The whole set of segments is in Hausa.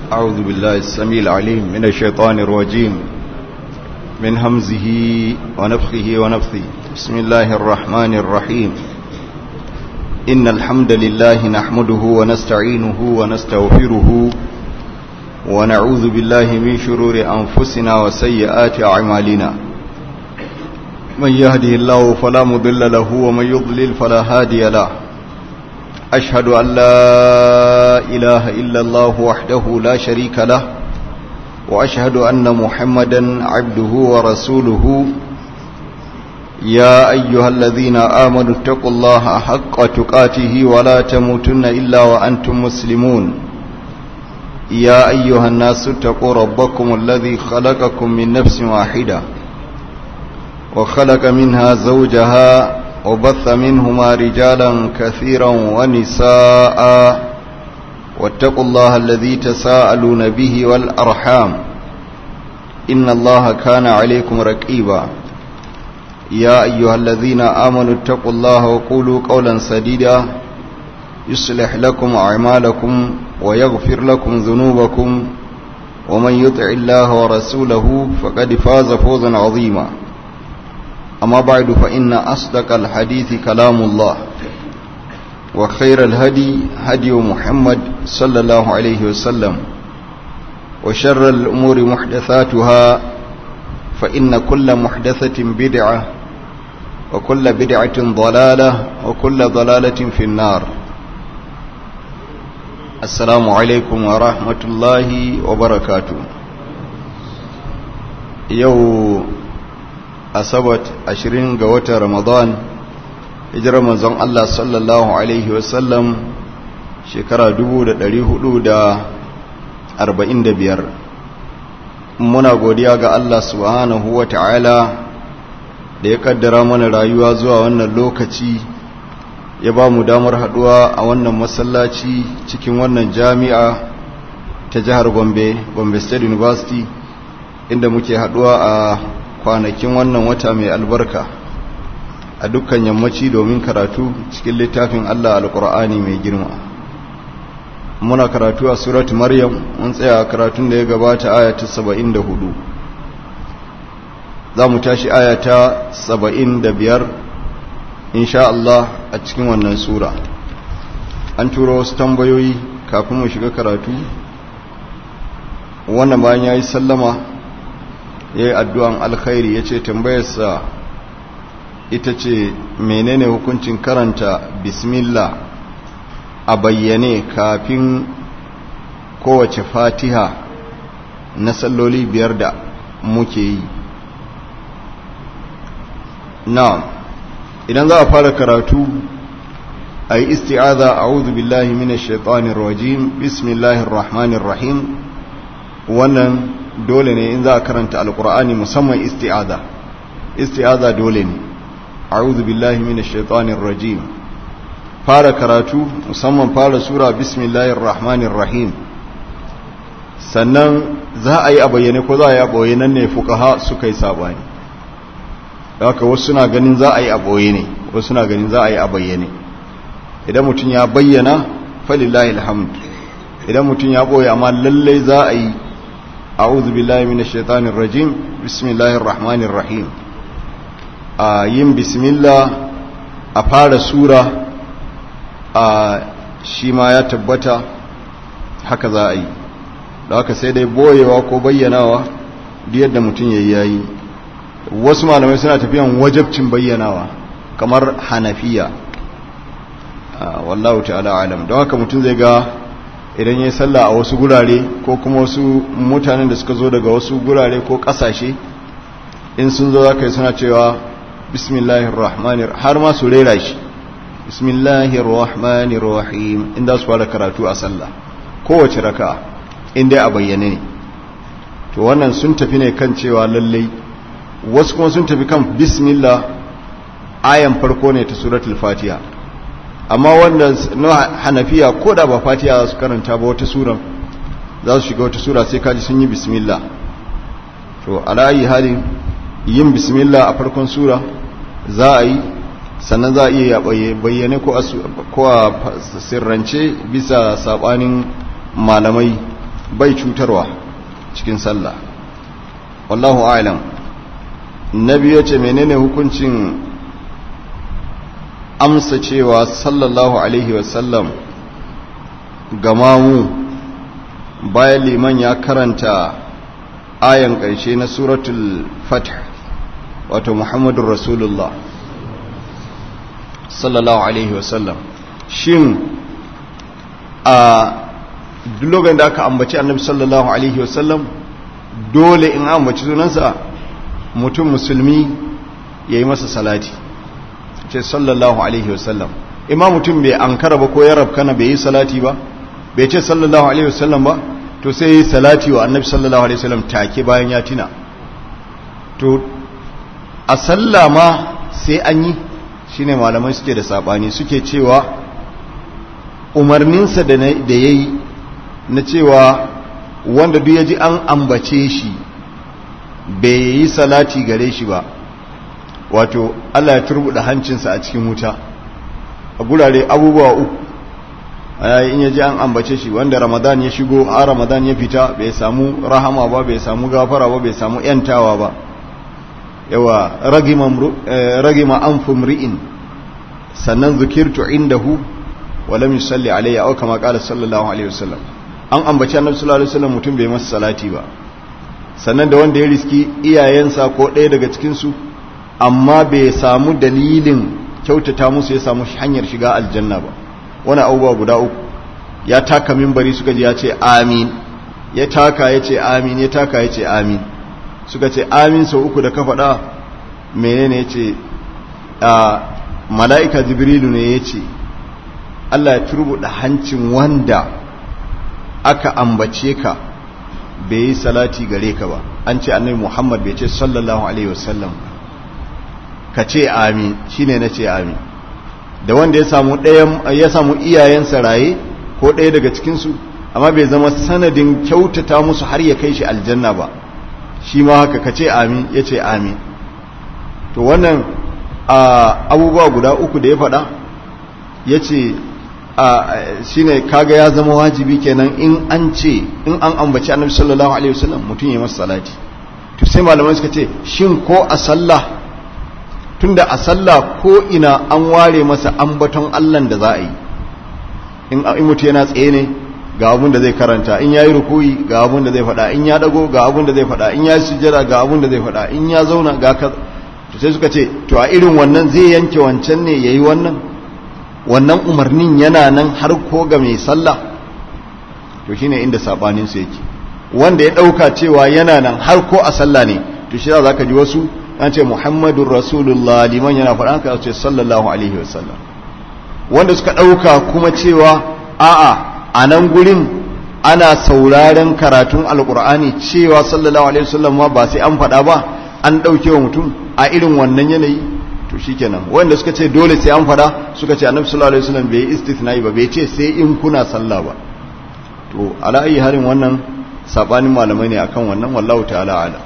أعوذ بالله السميع العليم من الشيطان الرجيم من همزه ونفخه ونفثه بسم الله الرحمن الرحيم إن الحمد لله نحمده ونستعينه ونستغفره ونعوذ بالله من شرور أنفسنا وسيئات أعمالنا من يهده الله فلا مضل له ومن يضلل فلا هادي له أشهد أن لا إله إلا الله وحده لا شريك له وأشهد أن محمدا عبده ورسوله يا أيها الذين آمنوا اتقوا الله حق تقاته ولا تموتن إلا وأنتم مسلمون يا أيها الناس اتقوا ربكم الذي خلقكم من نفس واحدة وخلق منها زوجها وبث منهما رجالا كثيرا ونساء واتقوا الله الذي تساءلون به والأرحام إن الله كان عليكم رقيبا يا أيها الذين آمنوا اتقوا الله وقولوا قولا سديدا يصلح لكم أعمالكم ويغفر لكم ذنوبكم ومن يطع الله ورسوله فقد فاز فوزا عظيما أما بعد فإن أصدق الحديث كلام الله وخير الهدي هدي محمد صلى الله عليه وسلم وشر الأمور محدثاتها فإن كل محدثة بدعة وكل بدعة ضلالة وكل ضلالة في النار السلام عليكم ورحمة الله وبركاته يوم asabat ashirin ga watan ramadan hijirar manzon Allah sallallahu Alaihi wasallam shekara biyar. muna godiya ga Allah subhanahu wa ta'ala da ya kaddara mana rayuwa zuwa wannan lokaci ya ba mu damar haduwa a wannan masallaci cikin wannan jami'a ta jihar gombe gombe state university inda muke haduwa a kwanakin wannan wata mai albarka a dukkan yammaci domin karatu cikin littafin Allah alkur'ani mai girma muna karatu a surat maryam mun tsaya karatun da ya gabata aya ta 74 za mu tashi aya ta 75 insha Allah a cikin wannan sura an turo wasu tambayoyi kafin mu shiga karatu wannan bayan ya yi sallama ya yi addu'an alkhairi ya ce tambayarsa ita ce menene hukuncin karanta bismillah a bayyane kafin kowace fatiha na salloli biyar da muke yi na idan za a fara karatu a yi isti'aza a wuzu billahi minash shaitanir rajim bismillahir rahmanir rahim wannan dole ne in za a karanta alkur'ani musamman isti'aza isti'aza dole ne a'udhu billahi minash shaitanir rajim fara karatu musamman fara sura bismillahir rahmanir rahim sannan za a yi a bayyane ko za a yi a boye nan ne fuqaha suka yi sabani haka wasu suna ganin za a yi a boye ne wasu suna ganin za a yi a bayyane idan mutum ya bayyana falillahi alhamd idan mutum ya boye amma lallai za a yi أعوذ بالله من الشيطان الرجيم بسم الله الرحمن الرحيم yin bismillah a fara sura a shi ma ya tabbata haka za a yi da haka sai dai boyewa ko bayyanawa duk yadda mutum ya yayi wasu malamai suna tafiyan wajabcin bayyanawa kamar hanafiya wallahu ta'ala alam don haka mutum zai ga idan ya yi sallah a wasu gurare ko kuma wasu mutanen da suka zo daga wasu gurare ko kasashe in sun zo zaka yi suna cewa bismillahir rahmanir har ma su rera shi bismillahir rahmanir rahim inda su fara karatu a sallah kowace raka inda a bayyane ne to wannan sun tafi ne kan cewa lallai wasu kuma sun tafi kan bismillah ayan farko ne ta suratul fatiha amma wanda na hanafiya ko da ba fatiha za su karanta ba wata sura za su shiga wata sura sai kaji sun yi bismillah to alayi halin yin bismillah a farkon sura za a yi sannan za a iya bayyane ko a sirrance bisa sabanin malamai bai cutarwa cikin sallah wallahu a'lam nabi yace menene hukuncin amsa cewa sallallahu alaihi wasallam gamamu bayan liman ya karanta ayan ƙarshe na suratul fath wato muhammadun rasulullah sallallahu alaihi wasallam shin a duk da aka ambaci annabi sallallahu alaihi wasallam dole in ambaci sunansa mutum musulmi ya yi masa salati ce sallallahu alaihi wasallam imam mutum bai ankara ba ko ya rabkana bai yi salati ba bai ce sallallahu alaihi wasallam ba to sai yi salati wa annabi sallallahu alaihi wasallam take bayan ya tina to a sallama sai an yi shine malamai suke da sabani suke cewa umarninsa da ya yi na cewa wanda duk ya ji an ambace shi bai yi salati gare shi ba wato Allah ya turbuda hancinsa a cikin wuta a gurare abubuwa uku in ya ji an ambace shi wanda ramadan ya shigo a ramadan ya fita bai samu rahama ba bai samu gafara ba bai samu yantawa ba yawa ragima an fumri'in sannan zukirtu indahu wa lam yusalli alayya aw kama qala sallallahu alaihi wasallam an ambaci annabi sallallahu alaihi wasallam mutum bai masa salati ba sannan da wanda ya riski iyayensa ko ɗaya daga cikin su amma bai samu dalilin kyautata musu ya samu hanyar shiga aljanna ba wani abubuwa guda uku ya taka mimbari suka ji ya ce amin ya taka ya ce amin ya taka ya ce amin suka ce amin sau uku da ka faɗa menene ya ce a mala'ika jibrilu ne ya ce Allah ya turbuɗa hancin wanda aka ambace ka bai yi salati gare ka ba an ce annabi muhammad bai ce sallallahu alaihi wasallam ka ce amin shine na ce amin da wanda ya samu ya samu iyayensa raye ko ɗaya daga cikinsu amma bai zama sanadin kyautata musu har ya kai shi aljanna ba shi ma haka ka ce amin ya ce amin to wannan abubuwa guda uku da ya faɗa ya ce shi ne kaga ya zama wajibi kenan in an ce in an ambaci annabi sallallahu alaihi wasallam mutum ya masa salati to sai malamai suka ce shin ko a sallah tunda a sallah ko ina an ware masa ambaton Allah da za a yi in mutu yana tsaye ne ga abun da zai karanta in yayi rukuyi ga abun da zai faɗa in ya dago ga abun da zai faɗa in ya sujjada ga abun da zai faɗa in ya zauna ga ka to sai suka ce to a irin wannan zai yanke wancan ne yayi wannan wannan umarnin yana nan har ko ga mai sallah to shine inda sabanin su yake wanda ya dauka cewa yana nan har ko a sallah ne to shi za ka ji wasu an ce muhammadun rasulullah liman yana faɗa ka ce sallallahu alaihi wasallam wanda suka ɗauka kuma cewa a'a a nan gurin ana sauraren karatun alkur'ani cewa sallallahu alaihi wasallam ma ba sai an faɗa ba an ɗauke wa mutum a irin wannan yanayi to shikenan wanda suka ce dole sai an faɗa suka ce annabi sallallahu alaihi wasallam bai istithna'i ba bai ce sai in kuna sallah ba to ala ayi harin wannan sabanin malamai ne akan wannan wallahu ta'ala ala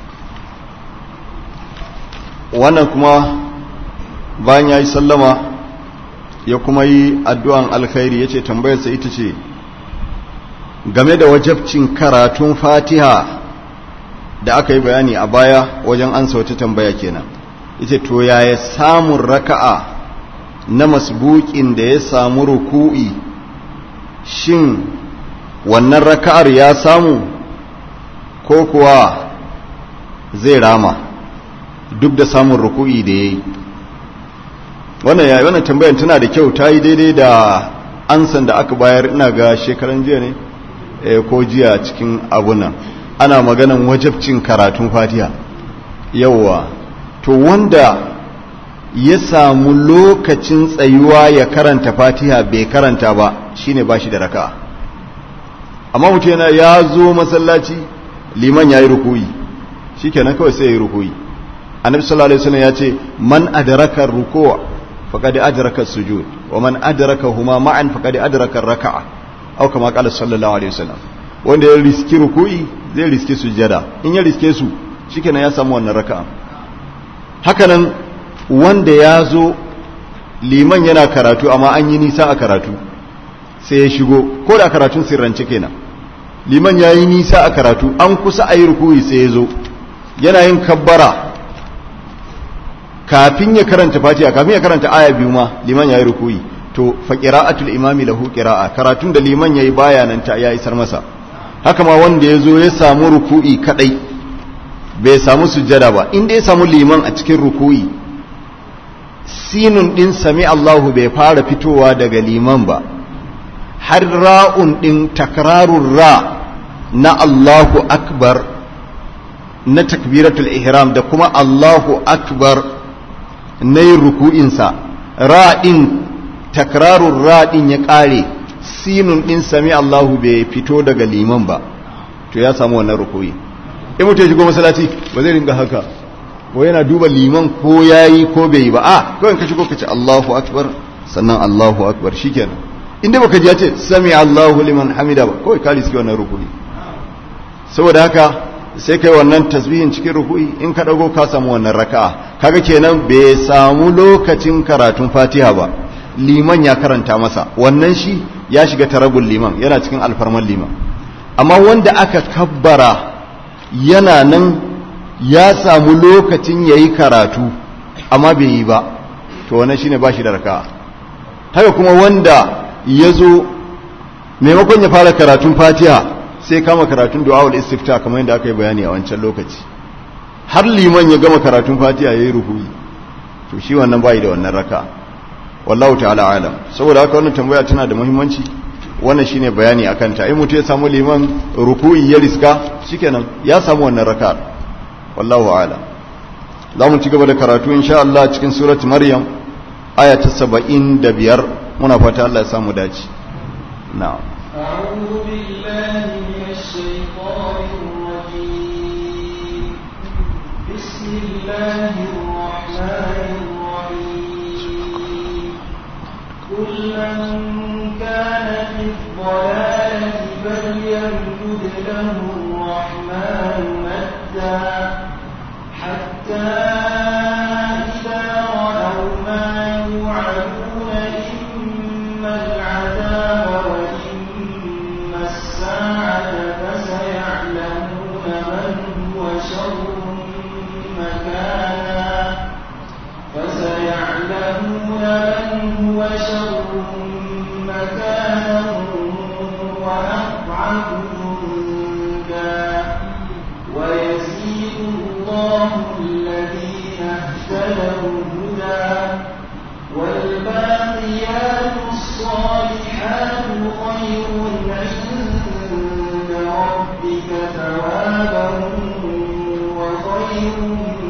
wannan kuma bayan ya yi sallama ya kuma yi addu'an alkhairi ya ce tambayarsa ita ce game da wajabcin karatun fatiha da aka yi bayani a baya wajen an wata tambaya kenan ita to yaya samun raka'a na masbukin da ya samu ruku'i shin wannan raka'ar ya samu ko kuwa zai rama duk da samun ruku'i da ya yi wannan yayi wannan tambayar tana da kyau ta yi daidai da ansan da aka bayar ina ga shekaran jiya ne ko jiya cikin abunan ana maganan wajabcin karatun fatiha yauwa to wanda ya samu lokacin tsayuwa ya karanta fatiha bai karanta ba shine bashi da raka'a amma mutum yana ya zo masallaci liman ya yi rukuyi shikenan kawai sai ya yi rukuyi annabi sallallahu alaihi wasallam ya ce man adraka ruku' faqad adraka sujud wa man adraka huma ma'an faqad adraka raka'a aw kama qala sallallahu alaihi wasallam wanda ya riski ruku'i zai riski sujada in ya riske su shikenan ya samu wannan raka'a hakanan wanda ya zo liman yana karatu amma an yi nisa a karatu sai ya shigo ko da karatun sirrance kenan liman ya yi nisa a karatu an kusa a yi rukuyi sai ya zo yana yin kabbara kafin ya karanta fatiha kafin ya karanta aya biyu ma liman ya yi rukuyi to fa qira'atul imami lahu qira'a karatun da liman yayi baya nan ta ya isar masa haka ma wanda ya zo ya samu ruku'i kadai bai samu sujjada ba inda ya samu liman a cikin ruku'i sinun din sami Allahu bai fara fitowa daga liman ba har ra'un din takrarun ra na Allahu akbar na takbiratul ihram da kuma Allahu akbar na yin ruku'insa ra din takrarun ra din ya kare sinun din sami Allahu bai fito daga liman ba to ya samu wannan ruku'i in mutum ya shigo masallaci ba zai ringa haka ko yana duba liman ko yayi ko bai yi ba a kawai ka shigo ka ce Allahu akbar sannan Allahu akbar shikenan inda baka ji ya ce sami Allahu liman hamida ba kawai ka riski wannan ruku'i saboda haka sai kai wannan tasbihin cikin ruku'i in ka dago ka samu wannan raka'a kaga kenan bai samu lokacin karatun Fatiha ba liman ya karanta masa wannan shi ya shiga tarabul liman yana cikin alfarman liman amma wanda aka kabbara yana nan ya samu lokacin ya yi karatu amma bai yi ba to wannan shine ba shi da raka'a haka kuma wanda ya zo maimakon ya fara karatun fatiha sai kama karatun du'a'ul istifta kamar yadda aka yi bayani a wancan lokaci har liman ya gama karatun fatiha ya yi ruhuyi to shi wannan bai da wannan raka'a wallahu ta'ala alam saboda haka wannan tambaya tana da muhimmanci wannan shine bayani akan ta in mutum ya samu liman ruku'i ya riska shikenan ya samu wannan raka'a wallahu a'lam za mu ci gaba da karatu insha Allah cikin surat maryam aya ta 75 muna fata Allah ya samu dace na'am أعوذ بالله من الشيطان الرجيم بسم الله الرحمن الرحيم قل من كان في الضلالة فليمدد له الرحمن مدا حتى إذا رأوا ما يوعدون إما العذاب وإما الساعة فسيعلمون من هو شر مكانا فسيعلمون من هو شر مكانا وأضعف جندا ويزيد الله الذين اهتدوا هدى والباقيات الصالحات خير عند ربك ثوابا وخير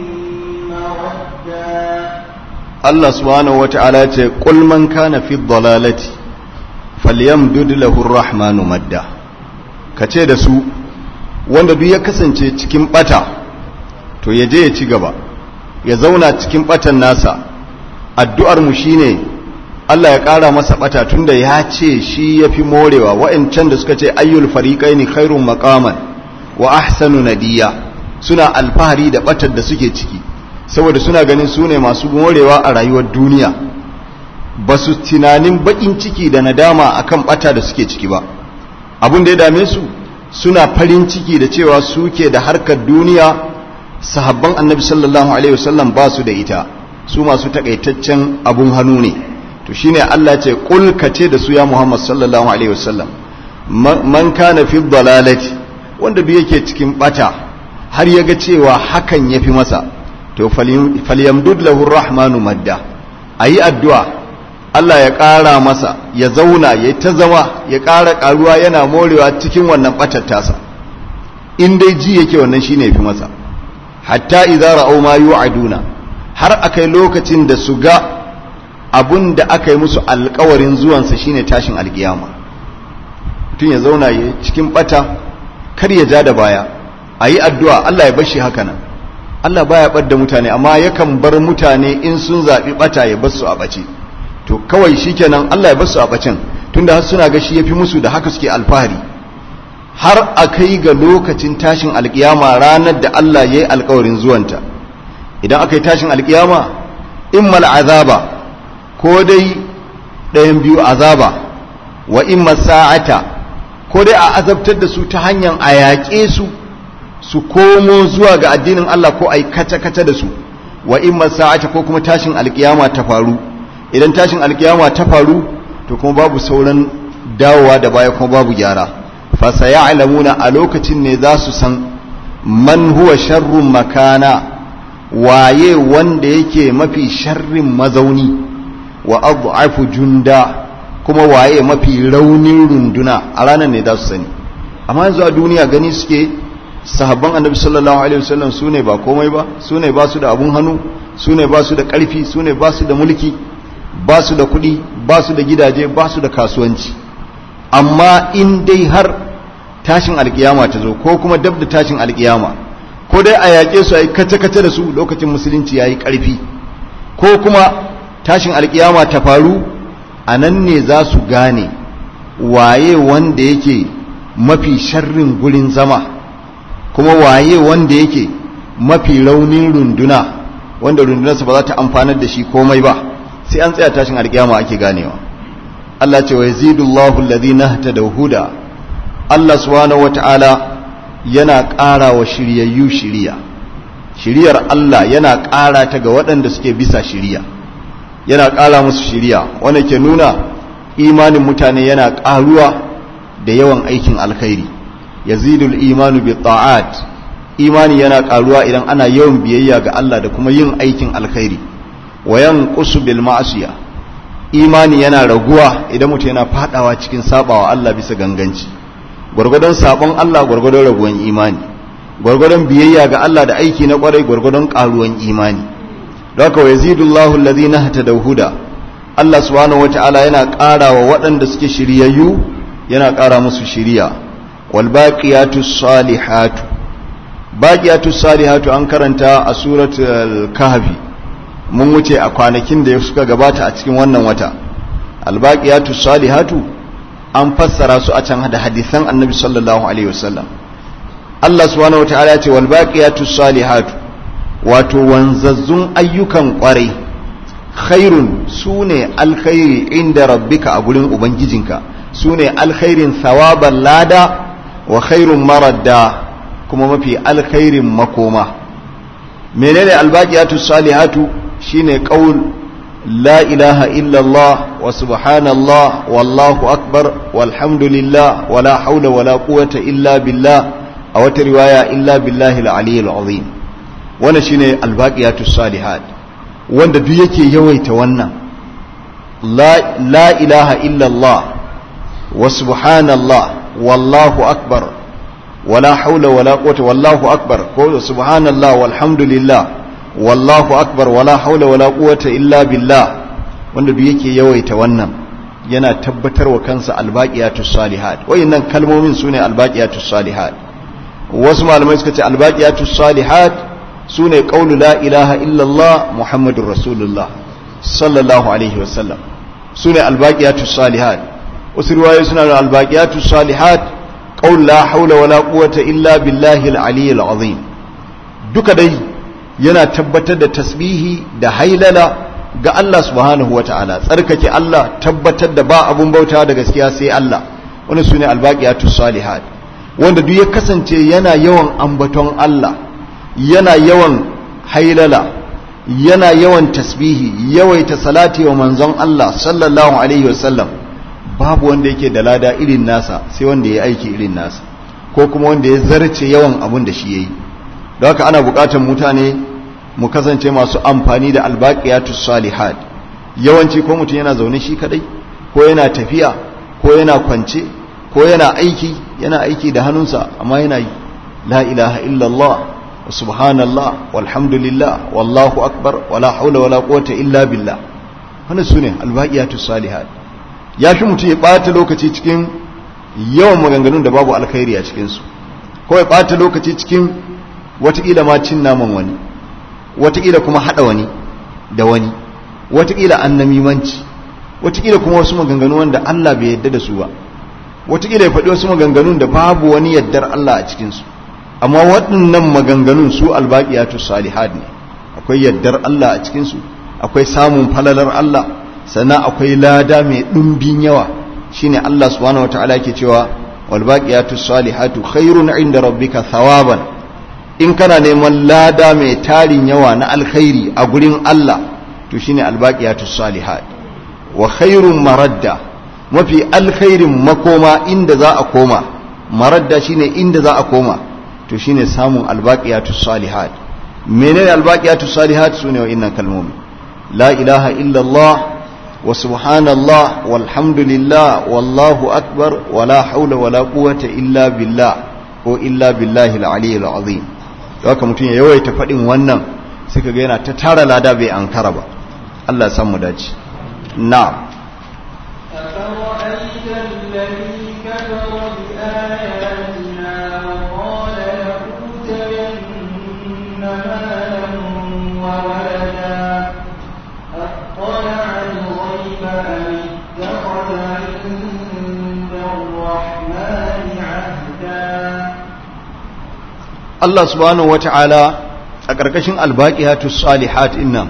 مردا Allah subhanahu wata'ala ce qul man kana fi dhalalati falyamdud lahu ar-rahmanu madda kace da su wanda duk ya kasance cikin bata to ya je ya ci gaba ya zauna cikin batan nasa addu'ar mu shine Allah ya ƙara masa bata tunda ya ce shi yafi morewa wa'ancan da suka ce ayyul fariqaini khairum maqaman wa ahsanu nadiya suna alfahari da batar da suke ciki saboda suna ganin su ne masu morewa a rayuwar duniya ba su tunanin bakin ciki da nadama akan bata da suke ciki ba abin da ya dame su suna farin ciki da cewa suke da harkar duniya sahabban annabi sallallahu alaihi wasallam ba su da ita su masu takaitaccen abun hannu ne to shine Allah ce kul kace da su ya Muhammad sallallahu alaihi wasallam man kana fi dalalati wanda bi yake cikin bata har ya ga cewa hakan yafi masa to falyamdud lahu rahmanu madda ayi addu'a Allah ya ƙara masa ya zauna ya ta zama ya ƙara ƙaruwa yana morewa cikin wannan ɓatar tasa in dai ji yake wannan shine fi masa hatta idza ra'aw ma yu'aduna har akai lokacin da su ga abun da aka yi musu alƙawarin zuwansa shine tashin alƙiyama mutum ya zauna ya cikin ɓata kar ya ja da baya ayi addu'a Allah ya bar shi haka nan Allah baya bar da mutane amma yakan bar mutane in sun zaɓi ɓata ya bar su a ɓace to kawai shikenan Allah ya bar su a ɓacen tunda har suna ga shi yafi musu da haka suke alfahari har a kai ga lokacin tashin alkiyama ranar da Allah ya yi alkawarin zuwanta idan aka yi tashin alkiyama immal azaba ko dai ɗayan biyu azaba wa imma sa'ata ko dai a azabtar da su ta hanyar a yaƙe su su komo zuwa ga addinin Allah ko a yi kace-kace da su wa in sa'ata ko kuma tashin alkiyama ta faru idan tashin alkiyama ta faru to kuma babu sauran dawowa da baya kuma babu gyara fa sayalamuna a lokacin ne za su san man huwa sharrun makana waye wanda yake mafi sharrin mazauni wa adhafu junda kuma waye mafi raunin runduna a ranar ne za su sani amma yanzu a duniya gani suke sahabban annabi sallallahu alaihi wasallam su ne ba komai ba su ne ba su da abun hannu su ne ba su da ƙarfi su ne ba su da mulki ba su da kuɗi ba su da gidaje ba su da kasuwanci amma in dai har tashin alkiyama ta zo ko kuma dab da tashin alkiyama ko dai a yaƙe su a yi kace-kace da su lokacin musulunci ya yi ƙarfi ko kuma tashin alkiyama ta faru a nan ne za su gane waye wanda yake mafi sharrin gurin zama kuma waye wanda yake mafi raunin runduna wanda rundunarsa ba za ta amfanar da shi komai ba sai an tsaya tashin alkiyama ake ganewa Allah ce wa yazidullahu alladhina ihtadaw huda Allah subhanahu wataala yana ƙara wa shiryayyu shiriya shiriyar Allah yana ƙara ta ga waɗanda suke bisa shiriya yana ƙara musu shiriya wanda ke nuna imanin mutane yana ƙaruwa da yawan aikin alkhairi yazidul imanu bi ta'at imani yana ƙaruwa idan ana yawan biyayya ga Allah da kuma yin aikin alkhairi wa yanqusu bil ma'siya imani yana raguwa idan mutum yana fadawa cikin sabawa Allah bisa ganganci gwargwadon sabon Allah gwargwadon raguwan imani gwargwadon biyayya ga Allah da aiki na kwarai gwargwadon karuwan imani don haka yazidullahu alladhina hatadaw huda Allah subhanahu wataala yana ƙara wa waɗanda suke shiryayyu yana ƙara musu shiriya wal baqiyatus salihatu baqiyatus salihatu an karanta a suratul kahfi mun wuce a kwanakin da suka gabata a cikin wannan wata albaqiyatu salihatu an fassara su a can da hadisan annabi sallallahu alaihi wasallam Allah subhanahu wataala ya ce wal baqiyatu salihatu wato wanzazzun ayyukan kwarai khairun sune alkhairi inda rabbika a gurin ubangijinka sune alkhairin thawaban lada wa khairun maradda kuma mafi alkhairin makoma menene albaqiyatu salihatu shine qaul la ilaha illallah wa subhanallah wallahu akbar walhamdulillah wala haula wala quwwata illa billah a wata riwaya illa billahi al-aliyyil azim wannan shine albaqiyatus salihat wanda duk yake yawaita wannan la la ilaha illallah wa subhanallah wallahu akbar wala haula wala quwwata wallahu akbar ko subhanallah walhamdulillah wallahu akbar wala haula wala quwwata illa billah wanda duk yake yawaita wannan yana tabbatar wa kansa albaqiyatus salihat wayannan kalmomin sune albaqiyatus salihat wasu malamai suka ce albaqiyatus salihat sune qaulu la ilaha illa Allah muhammadur rasulullah sallallahu alaihi wasallam sune albaqiyatus salihat wasu riwayoyi suna da albaqiyatus salihat qaul la haula wala quwwata illa billahi al-aliyyil azim duka dai yana tabbatar da tasbihi da hailala ga Allah subhanahu wata'ala tsarkake Allah tabbatar da ba abun bauta da gaskiya sai Allah wani sune albaqiyatus salihat wanda duk ya kasance yana yawan ambaton Allah yana yawan hailala yana yawan tasbihi yawaita salati wa manzon Allah sallallahu alaihi wasallam babu wanda yake da lada irin nasa sai wanda ya aiki irin nasa ko kuma wanda ya zarce yawan abun da shi yayi da haka ana bukatar mutane mu kasance masu amfani da albaqiyatus salihat yawanci ko mutum yana zaune shi kadai ko yana tafiya ko yana kwance ko yana aiki yana aiki da hannunsa amma yana yi la ilaha illallah wa subhanallah walhamdulillah wallahu akbar wala haula wala quwwata illa billah wannan sune albaqiyatus salihat ya fi mutum ya bata lokaci cikin yawan maganganun da babu alkhairi a cikin su ko ya bata lokaci cikin watakila ma cin naman wani watakila kuma hada wani da wani watakila annamimanci watakila kuma wasu maganganu wanda Allah bai yadda da su ba watakila ya faɗi wasu maganganun da babu wani yaddar Allah a cikinsu amma waɗannan maganganun su albaƙiyatu salihat ne akwai yaddar Allah a cikinsu akwai samun falalar Allah sannan akwai lada mai ɗumbin yawa shine Allah subhanahu wataala ke cewa wal baqiyatu salihatu khairun inda rabbika thawaban in kana neman lada mai tarin yawa na alkhairi a gurin Allah to shine al baqiyatu salihat wa khairun maradda mafi alkhairin makoma inda za a koma maradda shine inda za a koma to shine samun al baqiyatu salihat menene al baqiyatu salihat sune wa'innan kalmomi la ilaha illa Allah وسبحان الله والحمد لله والله أكبر ولا حول ولا قوة إلا بالله وإلا بالله العلي العظيم haka mutum ya yawaita faɗin wannan suka ga yana ta tara lada bai an kara ba Allah ya mu dace na'am أفرأيت الذي كفر بآياتنا وقال لأوتين مالا وولدا أطلع الغيب أم اتخذ عند الرحمن عهدا Allah subhanahu wata'ala a ƙarƙashin albaqiyatu salihat innan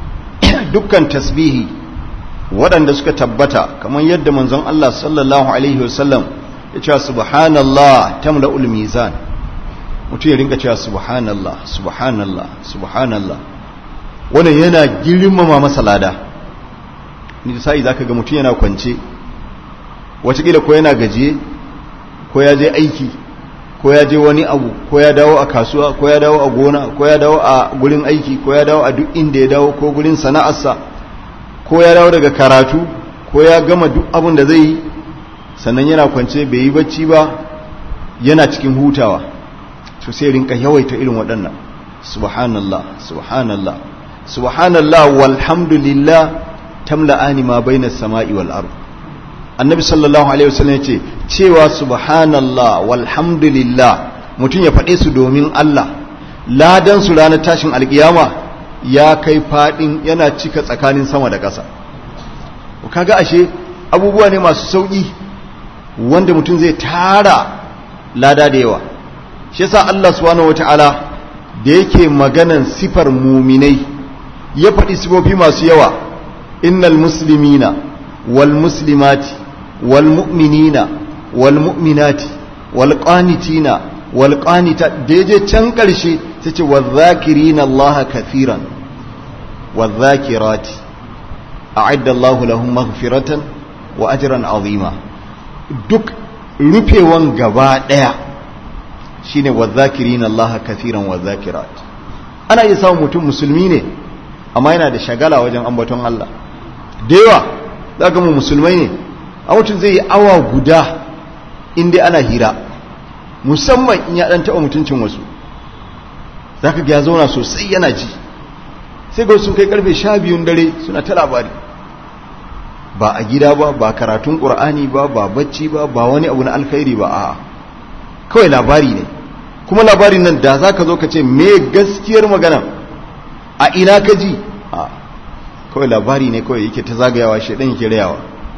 dukkan tasbihi waɗanda suka tabbata kamar yadda manzon Allah sallallahu alaihi wasallam ya ce subhanallah tamla'ul mizan mutum ya rinka cewa subhanallah subhanallah subhanallah wannan yana girmama masa lada ni sai zaka ga mutum yana kwance wataƙila ko yana gajiye ko ya je aiki ko ya je wani abu ko ya dawo a kasuwa ko ya dawo a gona ko ya dawo a gurin aiki ko ya dawo a duk inda ya dawo ko gurin sana'arsa ko ya dawo daga karatu ko ya gama duk abin da zai yi sannan yana kwance bai yi bacci ba yana cikin hutawa to sai rinka yawaita irin waɗannan subhanallah subhanallah subhanallah walhamdulillah tamla'ani ma bainas sama'i wal ardh annabi sallallahu alaihi wasallam yace cewa subhanallah walhamdulillah mutum ya faɗe su domin Allah ladan su ranar tashin alkiyama ya kai fadin yana cika tsakanin sama da ƙasa kaga ashe abubuwa ne masu sauki wanda mutum zai tara lada da yawa shi yasa Allah subhanahu wataala da yake maganan sifar muminai ya faɗi sifofi masu yawa innal muslimina wal muslimati والمؤمنين والمؤمنات والقانتين والقانتات ديجي can karshe tace wadh-dhakirin Allah kathiran wadh-dhakirat a'adda Allah lahum maghfiratan wa ajran azima duk rufewan gaba daya shine wadh-dhakirin Allah kathiran wadh-dhakirat ana iya samun mutum musulmi ne amma yana da shagala wajen ambaton Allah da yawa zaka mu musulmai ne a mutum zai yi awa guda inda ana hira musamman in ya dan taɓa mutuncin wasu za ka ga ya zauna sosai yana ji sai ga sun kai karfe sha biyun dare suna ta labari ba a gida ba ba karatun ƙur'ani ba ba bacci ba ba wani abu na alkhairi ba a kawai labari ne kuma labarin nan da za ka zo ka ce me gaskiyar magana a ina ka ji a kawai labari ne kawai yake ta zagayawa shaidan yake rayawa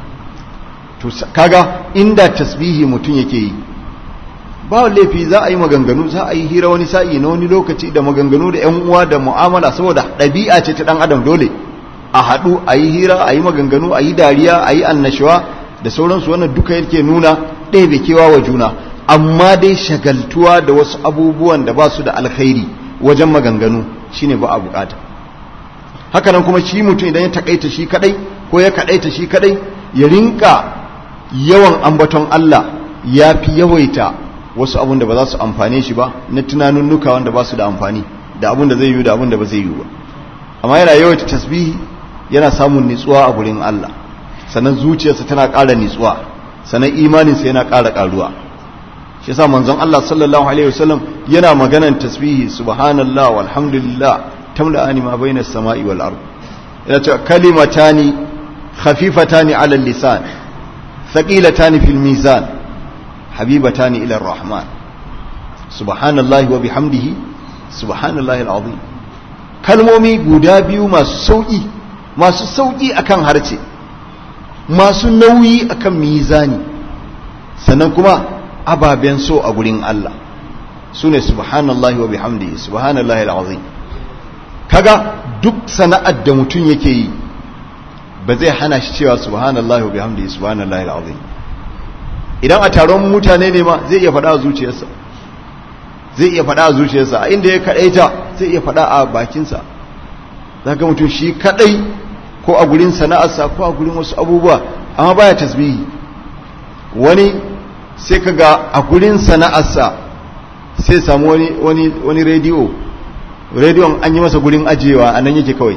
to kaga inda tasbihi mutum yake yi ba laifi za a yi maganganu za a yi hira wani sa'i na wani lokaci da maganganu da yan uwa da mu'amala saboda ɗabi'a ce ta ɗan adam dole a haɗu a yi hira a yi maganganu a yi dariya a yi annashuwa da sauransu wannan duka yake nuna ɗaya kewa wa juna amma dai shagaltuwa da wasu abubuwan da ba su da alkhairi wajen maganganu shine ba a bukata hakanan kuma shi mutum idan ya takaita shi kadai ko ya kadaita shi kadai ya rinka yawan ambaton Allah ya fi yawaita wasu abun da ba za su amfane shi ba na tunanunnuka wanda ba su da amfani da abun da zai yi da abun da ba zai yi ba amma yana yawaita tasbihi yana samun nitsuwa a gurin Allah sannan zuciyarsa tana ƙara nitsuwa sannan imaninsa yana ƙara ƙaruwa shi yasa manzon Allah sallallahu alaihi wasallam yana maganan tasbihi subhanallah walhamdulillah tamla'ani ma bainas sama'i wal ard yana cewa kalimatani khafifatani 'ala al-lisan thaqilatani fil mizan habibatani ila ar-rahman subhanallahi wa bihamdihi subhanallahi al-azim kalmomi guda biyu masu sauki masu sauki akan harce masu nauyi akan mizani sannan kuma ababen so a gurin Allah su ne subhanallahi wa bihamdihi subhanallahi al'azim kaga duk sana'ar da mutum yake yi ba zai hana shi cewa subhanallahi wa bihamdihi subhanallahi al'azim idan a taron mutane ne ma zai iya faɗa a zuciyarsa zai iya faɗa a zuciyarsa a inda ya kaɗaita zai iya faɗa a bakinsa za ga mutum shi kaɗai ko a gurin sana'arsa ko a gurin wasu abubuwa amma baya tasbihi wani sai ka ga a gurin sana'arsa sai samu wani wani wani rediyo rediyon an yi masa gurin ajiyewa a nan yake kawai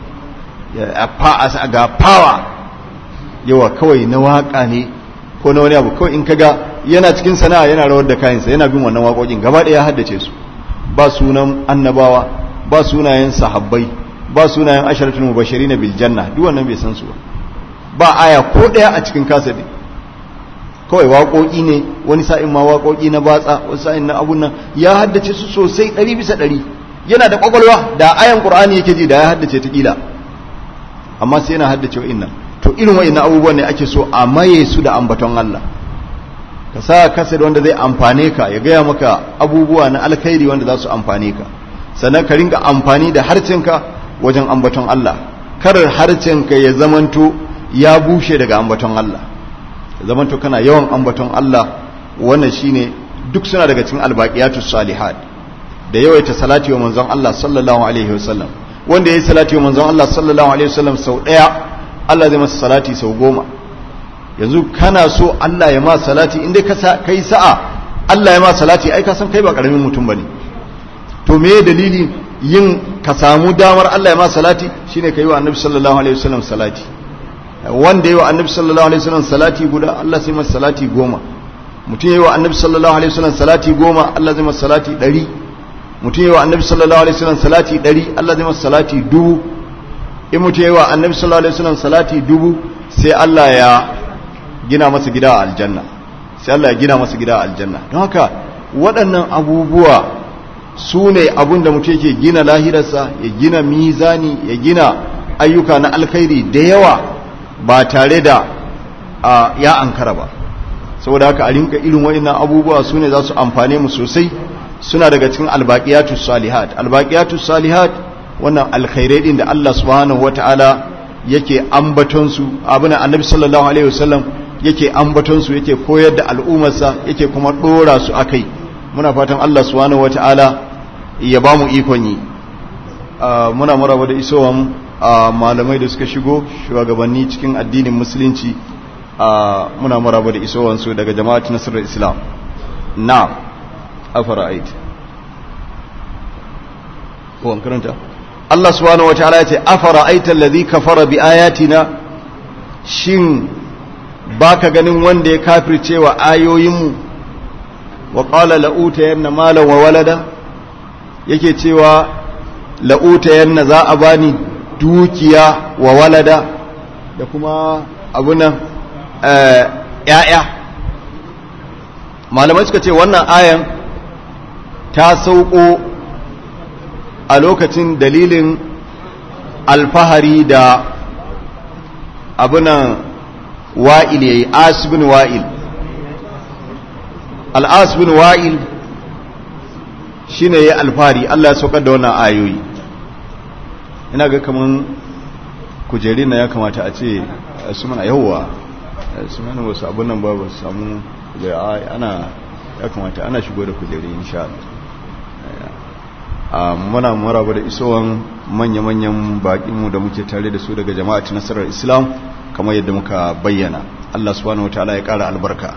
ga power yawa kawai na waka ne ko na wani abu kawai in kaga yana cikin sana'a yana rawar da kayansa yana bin wannan waƙoƙin gaba ɗaya ya haddace su ba sunan annabawa ba sunayen sahabbai ba sunayen asharatul mubashirin bil janna duk wannan bai san su ba ba aya ko ɗaya a cikin kasadi kawai waƙoƙi ne wani sa'in ma waƙoƙi na batsa wani sa'in na abun nan ya haddace su sosai ɗari bisa ɗari yana da ƙwaƙwalwa da ayan ƙur'ani yake ji da ya haddace ta ƙila amma sai yana haddace wa'in nan to irin wa'in abubuwan ne ake so a maye su da ambaton Allah ka sa kasar wanda zai amfane ka ya gaya maka abubuwa na alkhairi wanda za su amfane ka sannan ka ringa amfani da harcenka wajen ambaton Allah karar harcenka ya zamanto ya bushe daga ambaton Allah zamanto kana yawan ambaton Allah wannan shine duk suna daga cikin albaqiyatus salihat da yawaita salati wa manzon Allah sallallahu alaihi wasallam wanda yayi salati wa manzon Allah sallallahu alaihi wasallam sau daya Allah zai masa salati sau goma yanzu kana so Allah ya ma salati inda ka kai sa'a Allah ya ma salati ai ka san kai ba karamin mutum bane to me dalili yin ka samu damar Allah ya ma salati shine kai wa annabi sallallahu alaihi wasallam salati wanda yi wa annabi sallallahu alaihi wasallam salati guda Allah sai masa salati goma mutum yi wa annabi sallallahu alaihi wasallam salati goma Allah zai masa salati ɗari mutum yi wa annabi sallallahu alaihi wasallam salati ɗari Allah zai masa salati dubu in mutum yi wa annabi sallallahu alaihi wasallam salati dubu sai Allah ya gina masa gida a aljanna sai Allah ya gina masa gida a aljanna don haka waɗannan abubuwa su ne abin da mutum yake gina lahirarsa ya gina mizani ya gina ayyuka na alkhairi da yawa ba tare da ya ankara ba saboda haka a rinka irin wa'annan abubuwa su ne za su amfane mu sosai suna daga cikin albaqiyatus salihat albaqiyatus salihat wannan alkhairai din da Allah subhanahu wataala yake ambaton su abuna annabi sallallahu alaihi wasallam yake ambaton su yake koyar da al'ummarsa yake kuma dora su akai muna fatan Allah subhanahu wataala ya ba mu ikon yi muna maraba da isowan malamai da suka shigo shugabanni cikin addinin musulunci muna maraba da isowansu daga jama'at nasarar islam na afara'ait kowan karanta Allah subhanahu wa ta'ala ya ce afara'aita allazi kafara bi ayatina shin baka ganin wanda ya kafirce wa ayoyinmu wa qala la'uta yanna malan wa walada yake cewa la'uta yanna za a bani dukiya wa walada da kuma abunan ‘ya'ya malamai suka ce wannan ayan ta sauko a lokacin dalilin alfahari da abunan wa'il ya yi asibin wa'il al'asibin wa'il shi ne ya alfahari Allah ya saukar da wannan ayoyi ina ga kaman kujeri na ya kamata a ce su mana yawwa su mana wasu abin nan ba su samu ana ya kamata ana shigo da kujeri insha Allah muna maraba da isowan manya-manyan baƙinmu da muke tare da su daga jama'at nasarar islam kamar yadda muka bayyana Allah subhanahu wa ta'ala ya ƙara albarka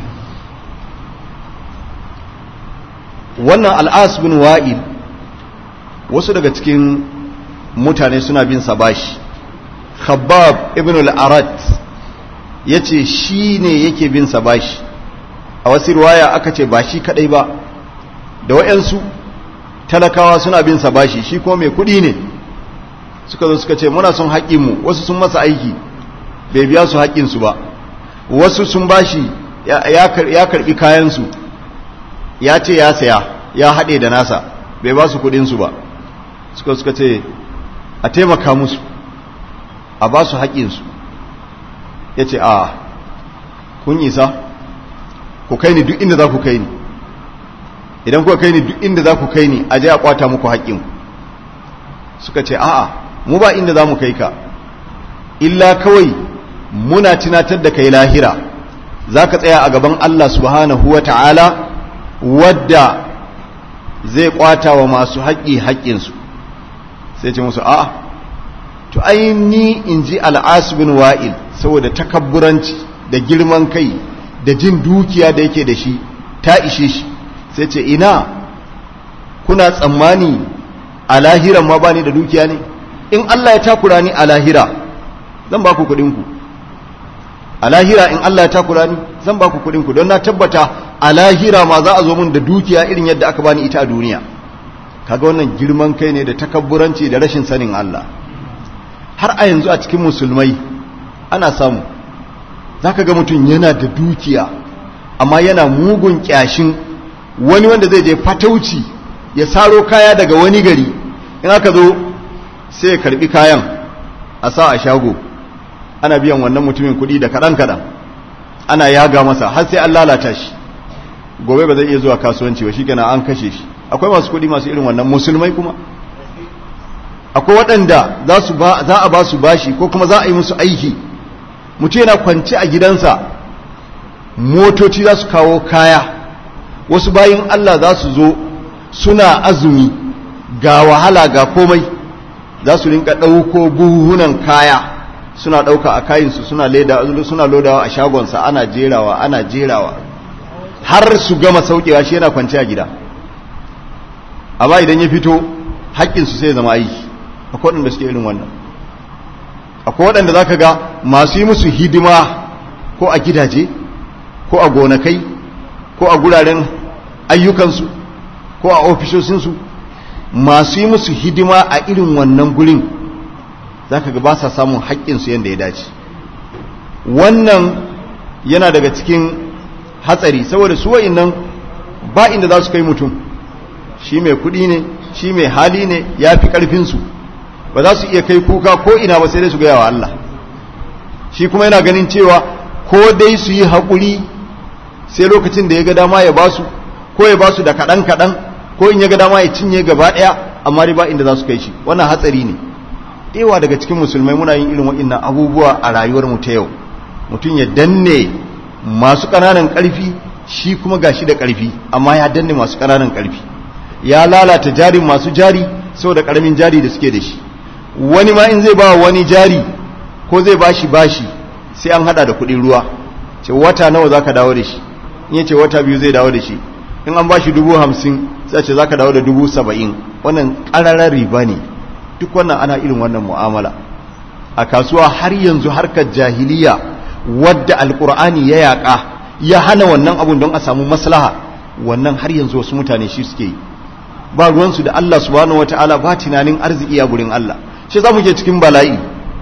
wannan al'as bin wa'il wasu daga cikin mutane suna bin sa bashi khabbab ibn al-arat yace shi ne yake bin sa bashi a wasu riwaya aka ce ba shi kadai ba da wayansu talakawa suna bin sa bashi shi kuma mai kudi ne suka zo suka ce muna son haƙƙin mu wasu sun masa aiki bai biya su haƙƙin su ba wasu sun bashi ya karbi kayan su ya ce ya saya ya haɗe da nasa bai ba su kudin su ba suka suka ce a taimaka musu a ba su haƙinsu ya ce a kun isa ku kai ni duk inda za ku kai ni idan kuka kai ni duk inda za ku kai ni a je a kwata muku haƙƙinku suka ce a'a mu ba inda za mu kai ka illa kawai muna tunatar da kai lahira za ka tsaya a gaban Allah subhanahu wa ta'ala wadda zai kwata wa masu haƙƙi haƙƙinsu sai ce musu a'a to ai ni in ji al'asibin wa'il saboda takabburanci da girman kai da jin dukiya da yake da shi ta ishe shi sai ce ina kuna tsammani a lahiran ma ba ni da dukiya ne in Allah ya takura ni a lahira zan ba ku kuɗinku a lahira in Allah ya takura ni zan ba ku kuɗinku don na tabbata a lahira ma za a zo min da dukiya irin yadda aka bani ita a duniya kaga wannan girman kai ne da takabburanci da rashin sanin Allah har a yanzu a cikin musulmai ana samu za ka ga mutum yana da dukiya amma yana mugun kyashin wani wanda zai je fatauci ya saro kaya daga wani gari in aka zo sai ya karbi kayan a sa a shago ana biyan wannan mutumin kuɗi da kaɗan-kaɗan ana yaga masa har sai an lalata shi gobe ba zai iya zuwa kasuwanci ba shi kenan an kashe shi akwai masu kuɗi masu irin wannan musulmai kuma akwai waɗanda za a ba su bashi ko kuma za a yi musu aiki mutum yana kwanci a gidansa motoci za su kawo kaya wasu bayin Allah za su zo suna azumi ga wahala ga komai za su rinka ɗauko buhunan kaya suna ɗauka a kayinsu suna leda suna lodawa a shagonsa ana jerawa ana jerawa har su gama saukewa shi yana kwanci a gida amma idan ya fito haƙƙinsu sai zama aiki akwai waɗanda suke irin wannan akwai waɗanda za ka ga masu yi musu hidima ko a gidaje ko a gonakai ko a guraren ayyukansu ko a ofisoshinsu masu yi musu hidima a irin wannan gurin za ka ga ba sa samun haƙƙinsu yadda ya dace wannan yana daga cikin hatsari saboda su nan ba inda za su kai mutum shi mai kuɗi ne shi mai hali ne ya fi ƙarfinsu ba za su iya kai kuka ko ina ba sai dai su gaya wa Allah shi kuma yana ganin cewa ko dai su yi haƙuri sai lokacin da ya ga dama ya basu ko ya basu da kaɗan kaɗan ko in ya ga dama ya cinye gaba ɗaya amma ba inda za su kai shi wannan hatsari ne ɗewa daga cikin musulmai muna yin irin waɗannan abubuwa a rayuwar mu ta yau mutum ya danne masu ƙananan ƙarfi shi kuma gashi da ƙarfi amma ya danne masu ƙananan ƙarfi ya lalata jarin masu jari saboda ƙaramin jari da suke da shi wani ma in zai ba wani jari ko zai bashi bashi sai an hada da kudin ruwa ce wata nawa zaka dawo da shi in yace wata biyu zai dawo da shi in an bashi dubu hamsin sai ce zaka dawo da dubu saba'in wannan ƙararar riba ne duk wannan ana irin wannan mu'amala a kasuwa har yanzu harkar jahiliya wadda alkur'ani ya yaƙa ya hana wannan abun don a samu maslaha wannan har yanzu wasu mutane shi suke yi ba ruwansu da Allah subhanahu wataala ba tunanin arziki a gurin Allah shi za mu ke cikin bala'i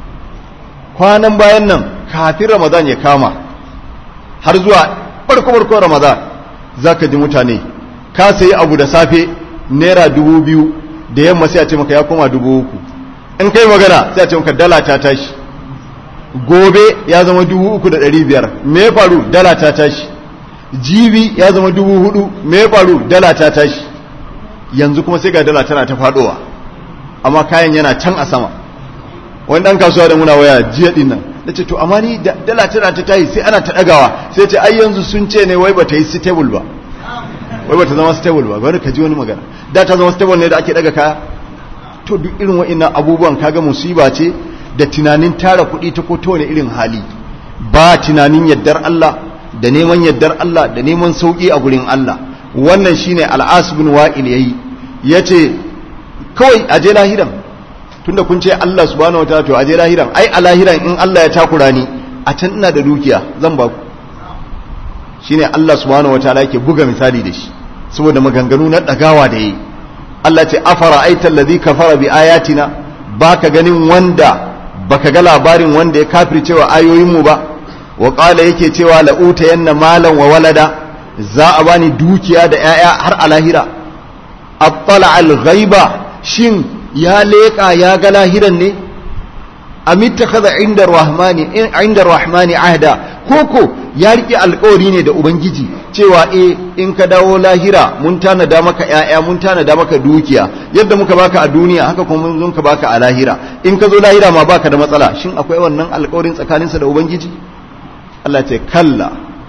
kwanan bayan nan kafin ramadan ya kama har zuwa farko-farko ramadan za ka ji mutane ka sayi abu da safe naira dubu biyu da yamma sai a ce maka ya koma dubu uku in kai magana sai a ce maka dala ta tashi gobe ya zama dubu uku da ɗari biyar me ya faru dala ta tashi jibi ya zama dubu hudu me ya faru dala ta tashi yanzu kuma sai ga dala tana ta faɗowa amma kayan yana can a sama wani ɗan kasuwa da muna waya jiya ɗin nan da ce to amma ni dala tana ta tayi sai ana ta ɗagawa sai ce ai yanzu sun ce ne wai ba ta yi stable ba wai ba ta zama stable ba bari ka ji wani magana da ta zama stable ne da ake ɗaga kaya to duk irin wa'innan abubuwan kaga musiba ce da tunanin tara kuɗi ta ko ta wani irin hali ba tunanin yaddar Allah da neman yaddar Allah da neman sauƙi a gurin Allah wannan shine al'as bin wa'il yayi yace kawai aje lahiran tunda kun ce Allah subhanahu wataala to aje lahiran ai a lahiran in Allah ya takura ni a can ina da dukiya zan ba ku shine Allah subhanahu wataala yake buga misali da shi saboda maganganu na dagawa da yi Allah ce afara aital ladhi kafara bi ayatina baka ganin wanda baka ga labarin wanda ya kafircewa ayoyin mu ba wa qala yake cewa la utayanna malan wa walada za a bani dukiya da yaya har a lahira attala al ghaiba shin ya leka ya ga lahiran ne amittakhadha inda rahmani inda rahmani ahda koko ya rike alƙawari ne da ubangiji cewa eh in ka dawo lahira mun tanada maka ƴaƴa mun tanada maka dukiya yadda muka baka a duniya haka kuma mun ka baka a lahira in ka zo lahira ma baka da matsala shin akwai wannan alƙawarin tsakaninsa da ubangiji Allah ce kalla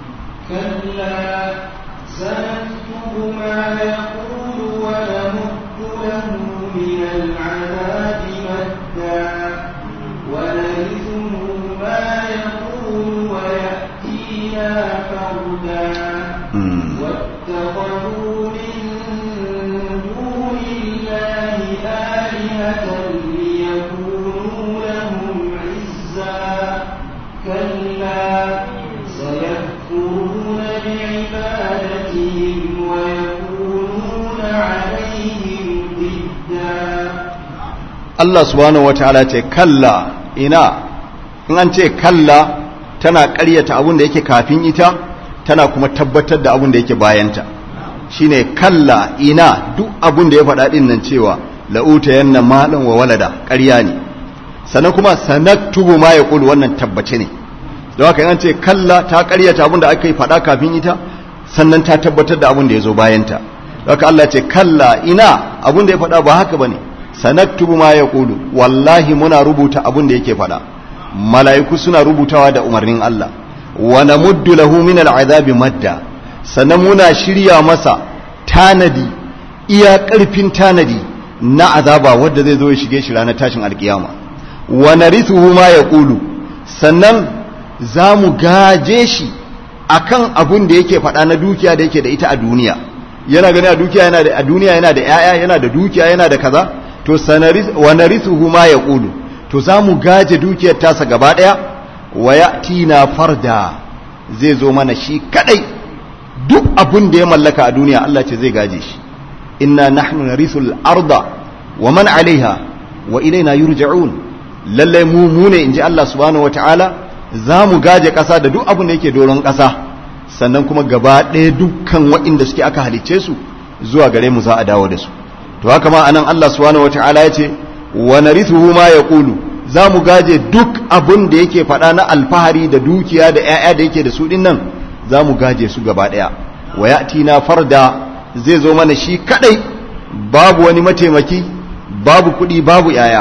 كلا سنكتب ما يقول ونمد له من العذاب مدا ونرثه ما يقول ويأتينا فردا واتخذوا من دون الله آلهة ليكونوا لهم عزا كلا سيكفرون بعبادتهم ويكونون عليهم ضدا Allah subhanahu wataala ce kalla ina in an ce kalla tana ƙaryata abin da yake kafin ita tana kuma tabbatar da abin da yake bayanta shine kalla ina duk abin da ya faɗa din nan cewa la'uta yanna malan wa walada ƙarya ne sannan kuma sanaktubu ma yaqulu wannan tabbace ne don haka in an ce kalla ta ƙaryata abin da aka yi faɗa kafin ita sannan ta tabbatar da abin da ya zo bayanta don haka Allah ce kalla ina abin da ya faɗa ba haka bane sanaktubu ma yaqulu wallahi muna rubuta abin da yake faɗa mala'iku suna rubutawa da umarnin Allah wa namuddu lahu min al'azabi madda sannan muna shirya masa tanadi iya ƙarfin tanadi na azaba wanda zai zo ya shige shi ranar tashin alkiyama wa narithuhu ma yaqulu sannan za mu gaje shi akan abun da yake faɗa na dukiya da yake da ita a duniya yana gani a dukiya yana da a duniya yana da yaya yana da dukiya yana da kaza to sanari wa narithuhu ma yaqulu to za mu gaje dukiyar tasa gaba daya wa yatina farda zai zo mana shi kadai duk abun da ya mallaka a duniya Allah ce zai gaje shi inna nahnu narithul arda wa man alaiha wa ilaina yurja'un lalle mu mu ne inji Allah subhanahu wataala za mu gaje kasa da duk abun da yake doron kasa sannan kuma gaba ɗaya dukkan waɗanda suke aka halicce su zuwa gare mu za a dawo da su to haka ma anan Allah subhanahu wataala ya ce wa narithuhu ma yaqulu za mu gaje duk abun da yake faɗa na alfahari da dukiya da ƴaƴa da yake da su din nan za mu gaje su gaba ɗaya wa ya'tina farda zai zo mana shi kadai babu wani mataimaki babu kuɗi babu ƴaƴa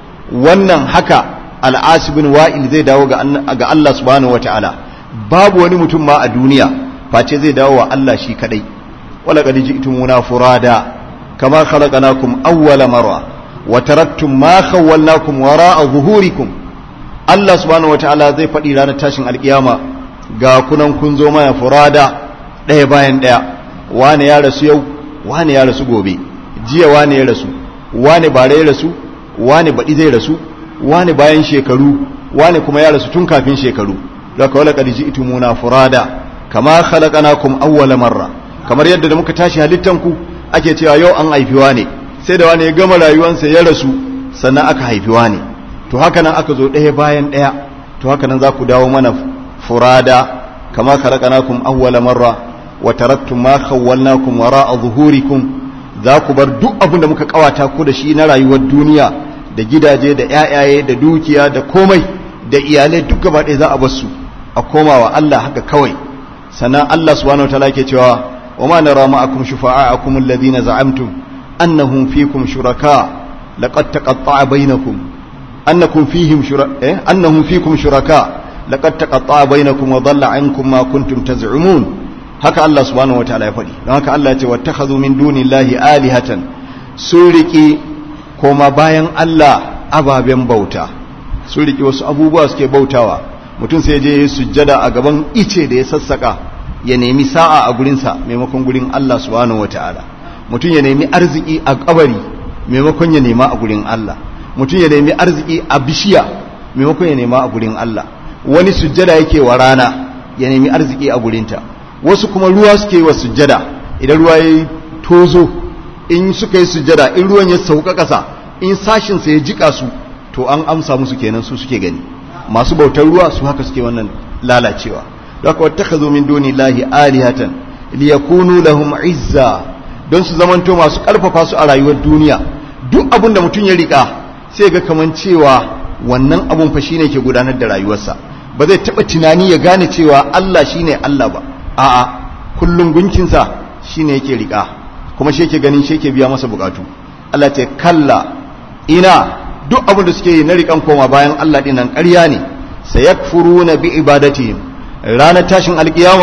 wannan haka al'asibin wa'il zai dawo ga Allah subhanahu wataala babu wani mutum ma a duniya face zai dawo wa Allah shi kadai wala qad ji'tumuna furada kama khalaqnakum awwala marra wa taraktum ma khawwalnakum wara'a zuhurikum Allah subhanahu wataala zai faɗi ranar tashin alkiyama ga kunan kun zo mana furada ɗaya bayan ɗaya wane ya rasu yau wane ya rasu gobe jiya wane ya rasu wane bare ya rasu wane baɗi zai rasu wane bayan shekaru wane kuma ya rasu tun kafin shekaru laka wala qad ji'tumuna furada kama khalaqnakum awwala marra kamar yadda da muka tashi halittan ku ake cewa yau an haifiwa ne sai da wani ya gama rayuwansa ya rasu sannan aka haifiwa ne to haka nan aka zo ɗaya bayan ɗaya to haka nan za ku dawo mana furada kama khalaqnakum awwala marra wa taraktum ma khawwalnakum wara'a zuhurikum za ku bar duk abin da muka kawata ku da shi na rayuwar duniya da gidaje da ƴaƴaye da dukiya da komai da iyalai duk gaba ɗaya za a bar su a komawa Allah haka kawai sannan Allah subhanahu wataala ke cewa wa ma nara ma'akum shufa'akum alladhina za'amtum annahum fikum shuraka laqad taqatta'a bainakum annakum fihim shuraka eh annahum fikum shuraka laqad taqatta'a bainakum wa dhalla 'ankum ma kuntum taz'umun haka Allah subhanahu wataala ya faɗi don haka Allah ya ce wattakhadhu min dunillahi alihatan sun riƙe koma bayan Allah ababen bauta sun riƙe wasu abubuwa suke bautawa mutum sai je ya sujjada a gaban ice da ya sassaka ya nemi sa'a a gurinsa maimakon gurin Allah subhanahu wataala mutum ya nemi arziki a kabari maimakon ya nema a gurin Allah mutum ya nemi arziki a bishiya maimakon ya nema a gurin Allah wani sujjada yake wa rana ya nemi arziki a gurinta wasu kuma ruwa suke wa sujjada idan ruwa ya tozo in suka yi sujjada in ruwan ya sauka ƙasa in sashinsa ya jika su to an amsa musu kenan su suke gani masu bautar ruwa su haka suke wannan lalacewa haka wata ka zo min doni lahi alihatan liyakunu lahum izza don su zamanto masu ƙarfafa su a rayuwar duniya duk abin da mutum ya riƙa sai ga kaman cewa wannan abun fa shine ke gudanar da rayuwarsa ba zai taɓa tunani ya gane cewa Allah shine Allah ba a'a kullum gunkinsa shine yake riƙa kuma shi yake ganin shi yake biya masa bukatu Allah ce kalla ina duk abin da suke yi na riƙan koma bayan Allah ɗin nan ƙarya ne sayakfuruna bi ibadatihim ranar tashin alkiyama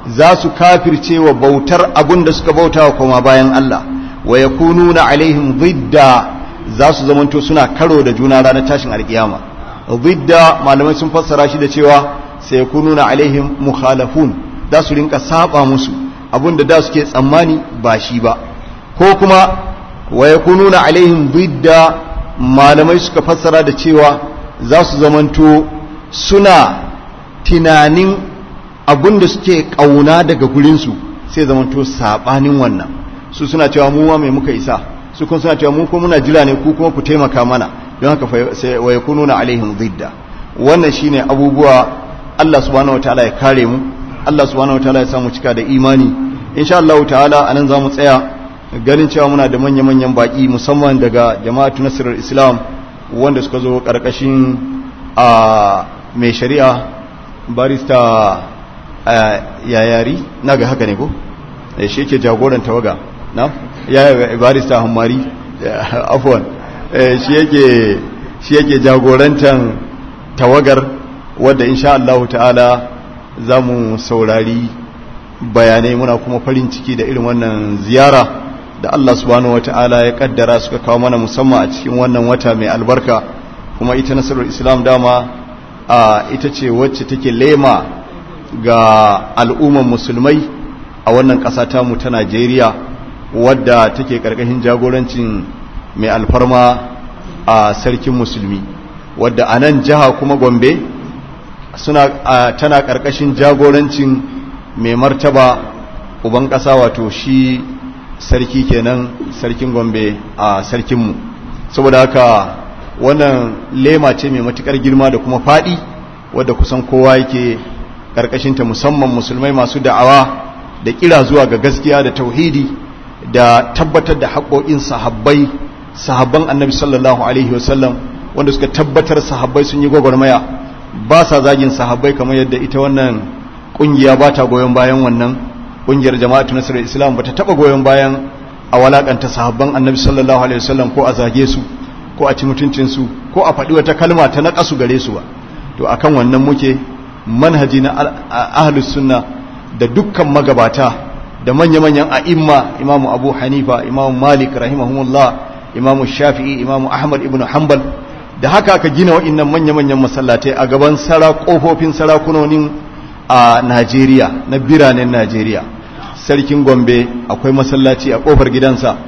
za su kafirce wa bautar abun da suka bauta wa koma bayan Allah wa yakununa alaihim zidda za su zamanto suna karo da juna ranar tashin alkiyama zidda malamai sun fassara shi da cewa sai yakununa alaihim mukhalafun za su rinka saba musu abun da da suke tsammani ba shi ba ko kuma wa yakununa alaihim zidda malamai suka fassara da cewa za su zamanto suna tunanin abun da suke kauna daga gurinsu sai zamanto sabanin wannan su suna cewa mu ma mai muka isa su kuma suna cewa mu ko muna jira ne ku kuma ku taimaka mana don haka sai wa yakununa alaihim zidda wannan shine abubuwa Allah subhanahu wataala ya kare mu Allah subhanahu wataala ya samu cika da imani insha Allah ta'ala anan zamu tsaya ganin cewa muna da manya-manyan baki musamman daga jama'atu nasirar islam wanda suka zo karkashin a mai shari'a barista yayari na ga haka ne ko shi yake jagoran tawaga na ya barista hammari afwan shi yake shi yake jagorantan tawagar wadda insha Allah ta'ala za mu saurari bayanai muna kuma farin ciki da irin wannan ziyara da Allah subhanahu wata'ala ya kaddara suka kawo mana musamman a cikin wannan wata mai albarka kuma ita nasarar islam dama a ita ce wacce take lema ga al'umman musulmai a wannan ƙasa tamu ta Najeriya wadda take ƙarƙashin jagorancin mai alfarma a sarkin musulmi wadda a nan jiha kuma gombe suna tana ƙarƙashin jagorancin mai martaba uban ƙasa wato shi sarki kenan sarkin gombe a sarkinmu saboda haka wannan lema ce mai matukar girma da kuma faɗi wadda kusan kowa yake ƙarƙashinta musamman musulmai masu da'awa da kira zuwa ga gaskiya da tauhidi da tabbatar da haƙoƙin sahabbai sahabban annabi sallallahu alaihi wasallam wanda suka tabbatar sahabbai sun yi gwagwarmaya ba sa zagin sahabbai kamar yadda ita wannan ƙungiya ba ta goyon bayan wannan ƙungiyar jama'atu nasarar islam ba ta taɓa goyon bayan a walakanta sahabban annabi sallallahu alaihi wasallam ko a zage su ko a ci mutuncinsu ko a faɗi wata kalma ta naƙasu gare su ba to akan wannan muke manhaji na ahlus sunna da dukkan magabata da manya-manyan a'imma imamu abu hanifa imamu malik rahimahumullah imamu shafi'i imamu ahmad ibn hanbal da haka aka gina wa'innan manya-manyan masallatai a gaban sara kofofin sarakunonin a najeriya na biranen najeriya sarkin gombe akwai masallaci a kofar gidansa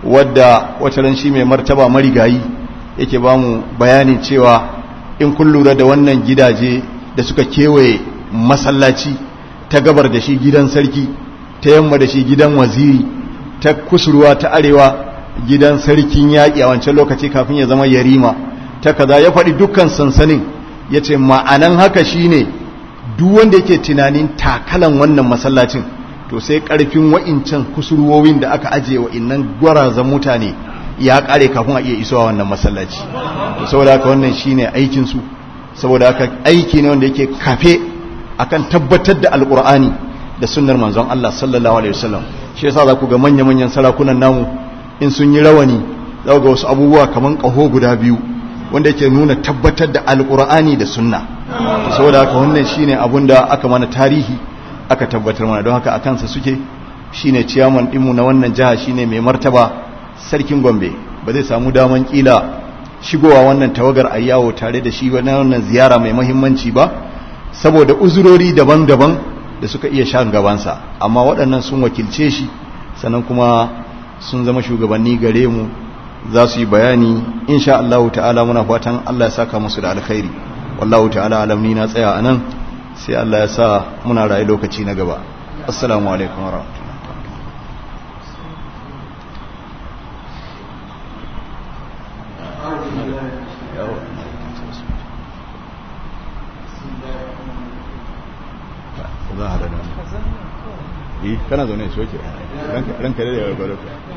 wadda wata ran shi mai martaba marigayi yake ba mu bayanin cewa in kun lura da wannan gidaje da suka kewaye masallaci ta gabar da shi gidan sarki ta yamma da shi gidan waziri ta kusurwa ta arewa gidan sarkin yaƙi a wancan lokaci kafin ya zama yarima ta kaza ya faɗi dukkan sansanin ya ce ma'anan haka shine duk wanda yake tunanin takalan wannan masallacin to sai ƙarfin wa'incan kusurwowin da aka ajiye wa'innan gwarazan mutane ya ƙare kafin a iya isowa wannan masallaci saboda haka wannan shine aikinsu saboda haka aiki ne wanda yake kafe akan tabbatar da alkur'ani da sunnar manzon Allah sallallahu alaihi wasallam shi yasa za ku ga manya-manyan sarakunan namu in sun yi rawani za ga wasu abubuwa kaman kaho guda biyu wanda yake nuna tabbatar da alkur'ani da sunna saboda haka wannan shine abun da aka mana tarihi aka tabbatar mana don haka a kansa suke shine ciyaman dinmu na wannan jiha shine mai martaba sarkin Gombe ba zai samu daman kila shigowa wannan tawagar a yawo tare da shi na wannan ziyara mai mahimmanci ba saboda uzurori daban-daban da suka iya shan gabansa amma waɗannan sun wakilce shi sannan kuma sun zama shugabanni gare mu za su yi bayani insha Allah ta'ala muna fatan Allah ya saka musu da alkhairi wallahu ta'ala alam ni na tsaya anan sai Allah ya sa muna rayu lokaci na gaba assalamu alaikum warahmatullahi za a da yi kana zaune shi oke ranka da yawa gwada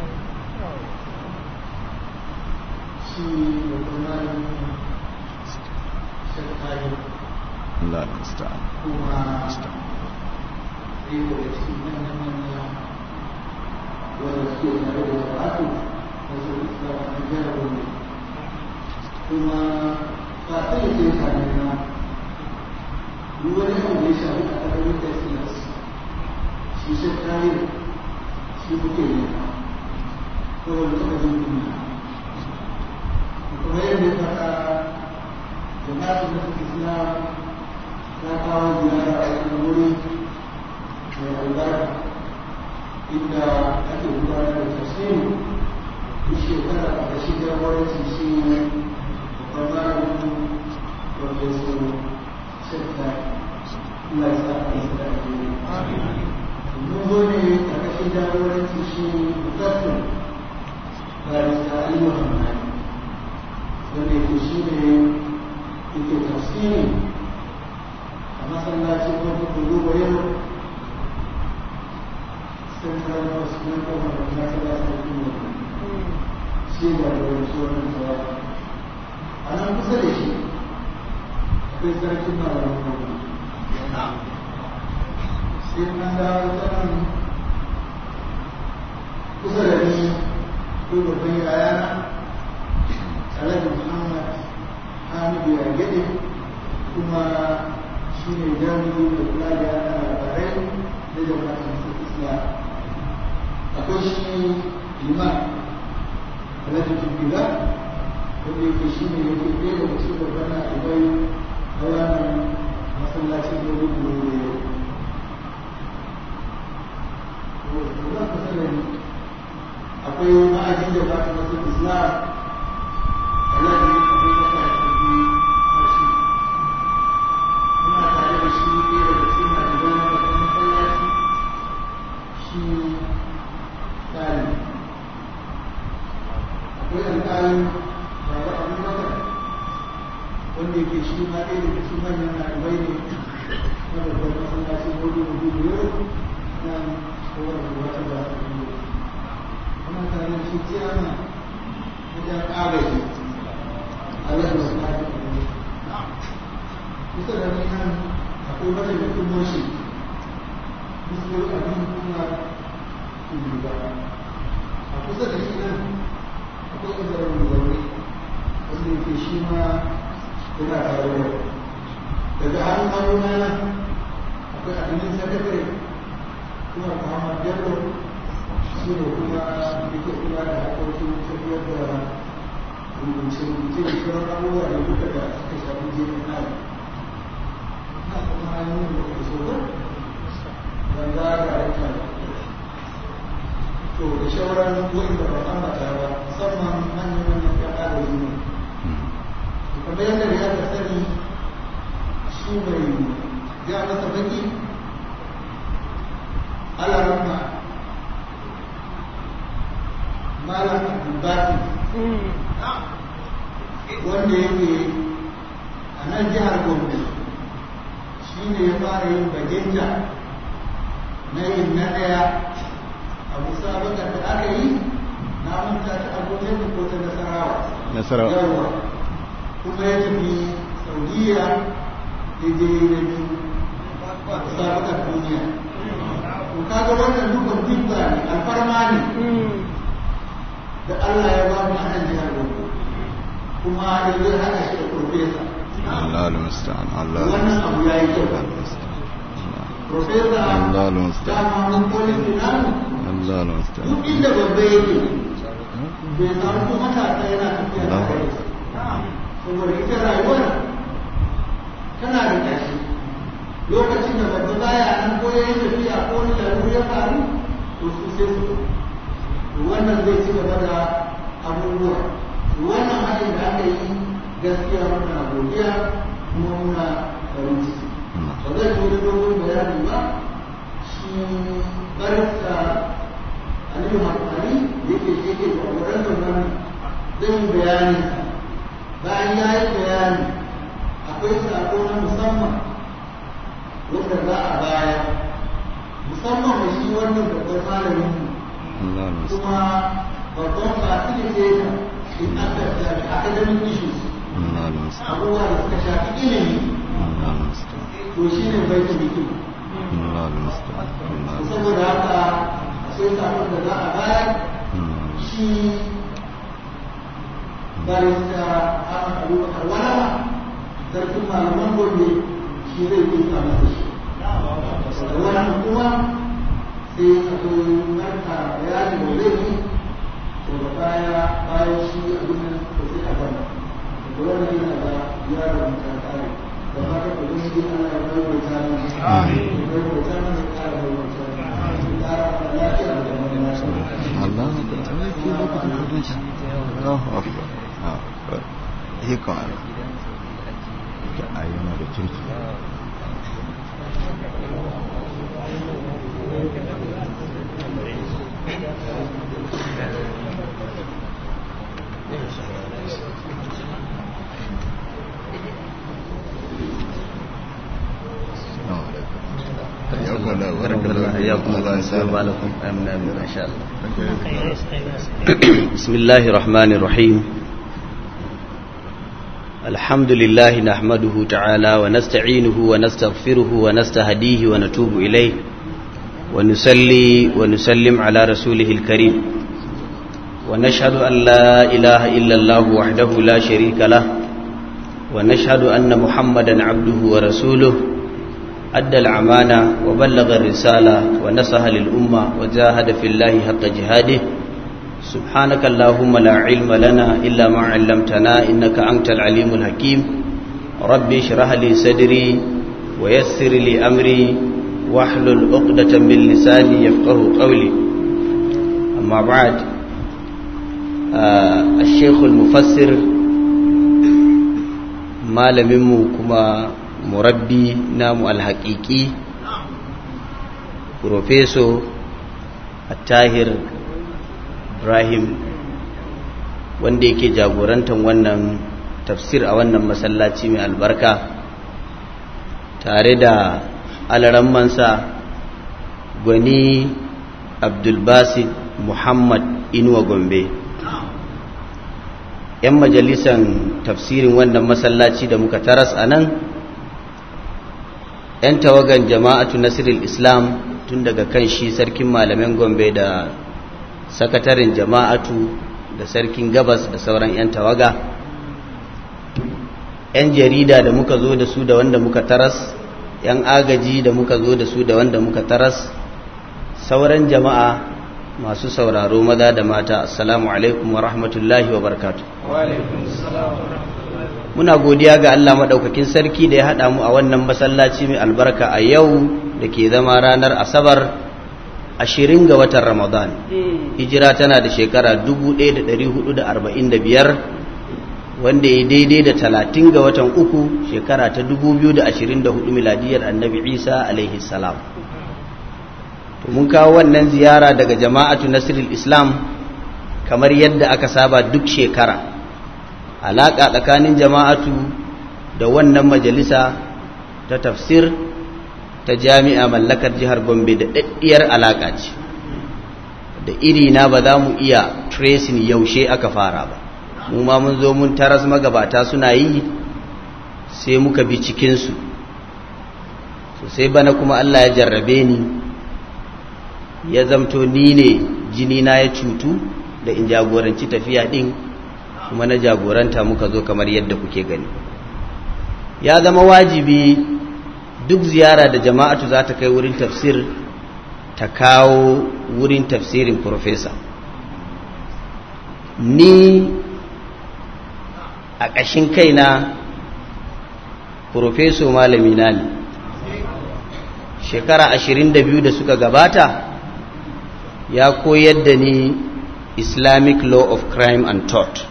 Allah musta'an kuma ba ta yi ke sami na wani abu da ya shafi a ƙarƙarin da siyasa shi shi kare shi kuke ne kawai da taɓa jin duniya kuma yadda ya faɗa jama'atun da suke suna ta kawo ziyara a wani wuri mai albarka inda ake gudanar da tafsiri duk shekara a ƙarshe jagoranci shi ne babban malamin profesor shekta Allah ya sa a yi da ake mun zo ne a ƙarshen jagoranci shi mutattu barista aliyu hamani wanda yake shi ne yake tafsiri a masallacin wani kudu yau central hospital kuma da ta ta da kuma shi da wani tsohon tsawa a nan kusa da shi akwai sarkin malamin kuma sai an dawo ta nan kusa da ni ko babban yayana alhaji muhammad hamidu ya gade kuma shi ne jami'in da kula da yana labarai da jama'atun islam akwai shi liman alhaji tumbila wanda yake shi ne yake ɗaya da wasu babban ɗalibai na wannan masallacin da wani gobe akwai ma'ajin da ba ta masu islam alhaji akwai masa tafi mashi muna tare da shi ɗaya daga cikin ɗalibai na wasu masallaci shi tsari akwai alƙalin baba abubakar wanda yake shi ma ɗaya daga cikin manyan ɗalibai ne na babban masallacin hudu da hudu yau nan kowar da wata ba ta biyu kuma tare da shi ciyama wajen ƙagaji Allah da wasu lafi da ne kusa da ni nan akwai wata da kuma shi musulun abin kuma tudu ba a kusa da shi nan akwai ƙazarar zaune wanda yake shi ma yana tare da daga hannun haruna nan akwai abinin sakatare kuma muhammad bello shi ne kuma yake kula da harkokin tafiyar da rubuce-rubuce da sauran abubuwa da duka da suka shafi jefin nan na kuma hanyar da ke so ban za ga aika to da shawarar wa'in da ba ambata ba musamman manyan manyan ya ƙara yi ne kamar yadda da ya sani shi mai ya masa baki alarama malam abubakar wanda yake a nan jihar gombe shi ne ya fara yin baginta na yin na ɗaya a musabakar da aka yi na manta ta abokan da ko ta nasarawa Nasarawa. yawa kuma ya tafi saudiya ya je da biyu musabakar duniya to kaga wannan dukkan dubba ne alfarma ne da Allah ya ba mu a nan jihar Gombe kuma yanzu ya haɗa shi da profesa Allah al-musta'an Allah wannan abu ya yi kyau profesa Allah al-musta'an dama mun policy namu Allah al-musta'an duk inda babba yake bai samu ko matasa yana tafiya da kai saboda ita rayuwar tana da ƙarshe lokacin da babba baya nan ko ya yi tafiya ko wani laruru ya faru to su sai su to wannan zai ci gaba da abubuwa to wannan haɗin da aka yi gaskiya muna godiya kuma muna farin ciki ba zai zo da dogon bayani ba shi barista aliyu hakari yake shi ke jagorantar nan zai yi bayani bayan ya yi bayani akwai sako na musamman wanda za a bayar musamman da shi wannan babban malamin mu Allah al-musta'an kuma babban facilitator in aka shafi academic issues Allah al-musta'an abubuwa da suka shafi ilimi Allah al-musta'an to shi ne bai da bikin Allah al-musta'an Allah saboda haka sai sakon da za a bayar al-musta'an shi barista Ahmad Abubakar Walawa sarkin malaman gobe shi zai kusa masa shi da wannan kuma sai akwai narka bayani da zai yi daga baya bayan shi abin nan da sai a gama da wannan yana da ya rubuta kare da haka da wani shi ana ya bai wa ta nan ya bai wa ta nan ya kara bai wa ta nan ya kara lafiya da wani lafiya Allah Allahu akbar akbar hikam ayyana da kirki بسم الله الرحمن الرحيم الحمد لله نحمده تعالى ونستعينه ونستغفره ونستهديه ونتوب إليه ونسلي ونسلم على رسوله الكريم ونشهد أن لا إله إلا الله وحده لا شريك له ونشهد أن محمدا عبده ورسوله أدى الأمانة وبلغ الرسالة ونصح للأمة وجاهد في الله حق جهاده سبحانك اللهم لا علم لنا إلا ما علمتنا إنك أنت العليم الحكيم ربي اشرح لي صدري ويسر لي أمري واحلل عقدة من لساني يفقه قولي أما بعد آه الشيخ المفسر malaminmu kuma murabbi namu alhaƙiƙi profeso tahir ibrahim wanda yake jagorantar wannan tafsir a wannan masallaci mai albarka tare da alarammansa gwani abdulbasid muhammad inuwa gombe 'yan majalisan tafsirin wannan masallaci da muka taras a nan 'yan tawagan jama'atu nasirul islam tun daga kan shi sarkin malamin gombe da sakatarin jama'atu da sarkin gabas da sauran 'yan tawaga 'yan jarida da muka zo da su da wanda muka taras 'yan agaji da muka zo da su da wanda muka taras sauran jama'a masu sauraro maza da mata assalamu alaikum wa rahmatullahi wa barkatu muna godiya ga Allah maɗaukakin sarki da ya haɗa mu a wannan masallaci mai albarka a yau da ke zama ranar asabar ashirin ga watan ramadan hijira tana da shekara 1445 wanda ya daidai da talatin ga watan uku shekara ta 2024 miladiyar annabi isa alaihi salam mun kawo wannan ziyara daga jama'atu nasirul islam kamar yadda aka saba duk shekara alaƙa tsakanin jama'atu da wannan majalisa ta tafsir ta jami'a mallakar jihar gombe da daddiyar alaƙa ce da iri na ba za mu iya tracing yaushe aka fara ba mu ma mun zo mun taras magabata suna yi sai muka bi cikinsu sosai bana kuma allah ya jarrabe ni ya zamto ni ne jini na ya cutu da in jagoranci tafiya din kuma na jagoranta muka zo kamar yadda kuke gani ya zama wajibi duk ziyara da jama'atu za ta kai wurin tafsir ta kawo wurin tafsirin profesa ni a ƙashin kaina profeso malamina ne shekara ashirin da biyu da suka gabata ya koyar da ni islamic law of crime and thought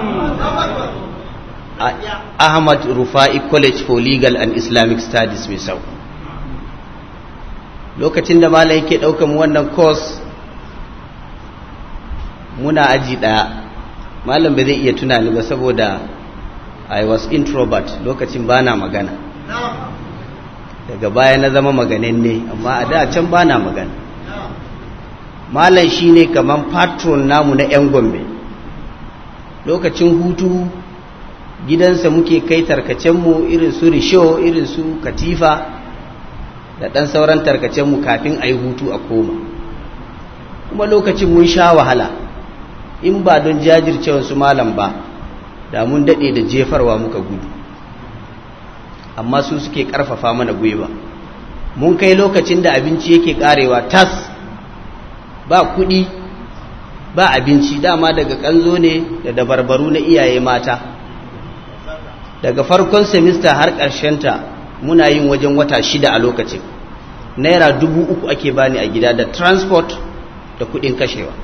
ahmad rufa'i college for legal and islamic studies mai sau lokacin da malam yake ɗaukan wannan course muna aji ɗaya malam ba zai iya tunani ba saboda i was introvert lokacin bana magana daga baya na zama maganin ne amma a da can bana magana malam shine kaman patron namu na 'yan gombe lokacin hutu gidansa muke kai tarkacenmu irin su risho irin su katifa da ɗan sauran tarkacenmu kafin a yi hutu a koma kuma lokacin mun sha wahala in ba don jajircewar su malam ba da mun daɗe da jefarwa muka gudu amma su suke ƙarfafa mana gwiwa mun kai lokacin da abinci yake ƙarewa tas ba kuɗi ba abinci dama daga kanzo ne da dabarbaru na iyaye mata daga farkon semista har ta muna yin wajen wata shida a lokacin naira dubu uku ake bani a gida da transport da kuɗin kashewa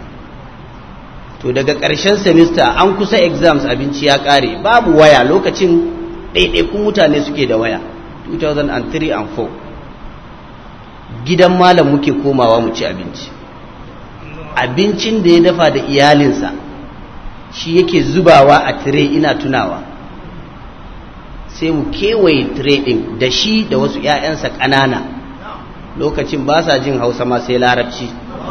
to daga ƙarshen semester an kusa exams abinci ya ƙare babu waya lokacin ɗaiɗaikun mutane suke da waya 2003 and 4 gidan malam muke komawa mu ci abinci abincin da ya dafa da iyalinsa shi yake zubawa a tire ina tunawa sai mu kewaye tire ɗin da shi da wasu 'ya'yansa ƙanana lokacin ba sa jin hausa ma sai larabci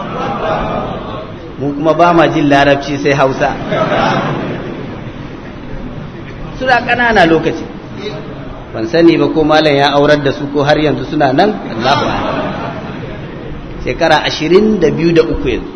mu kuma ba ma jin larabci sai hausa suna ƙanana lokaci ban sani ba ko malam ya aurar da su ko har yanzu suna nan Allahu shekara ashirin da biyu da uku yanzu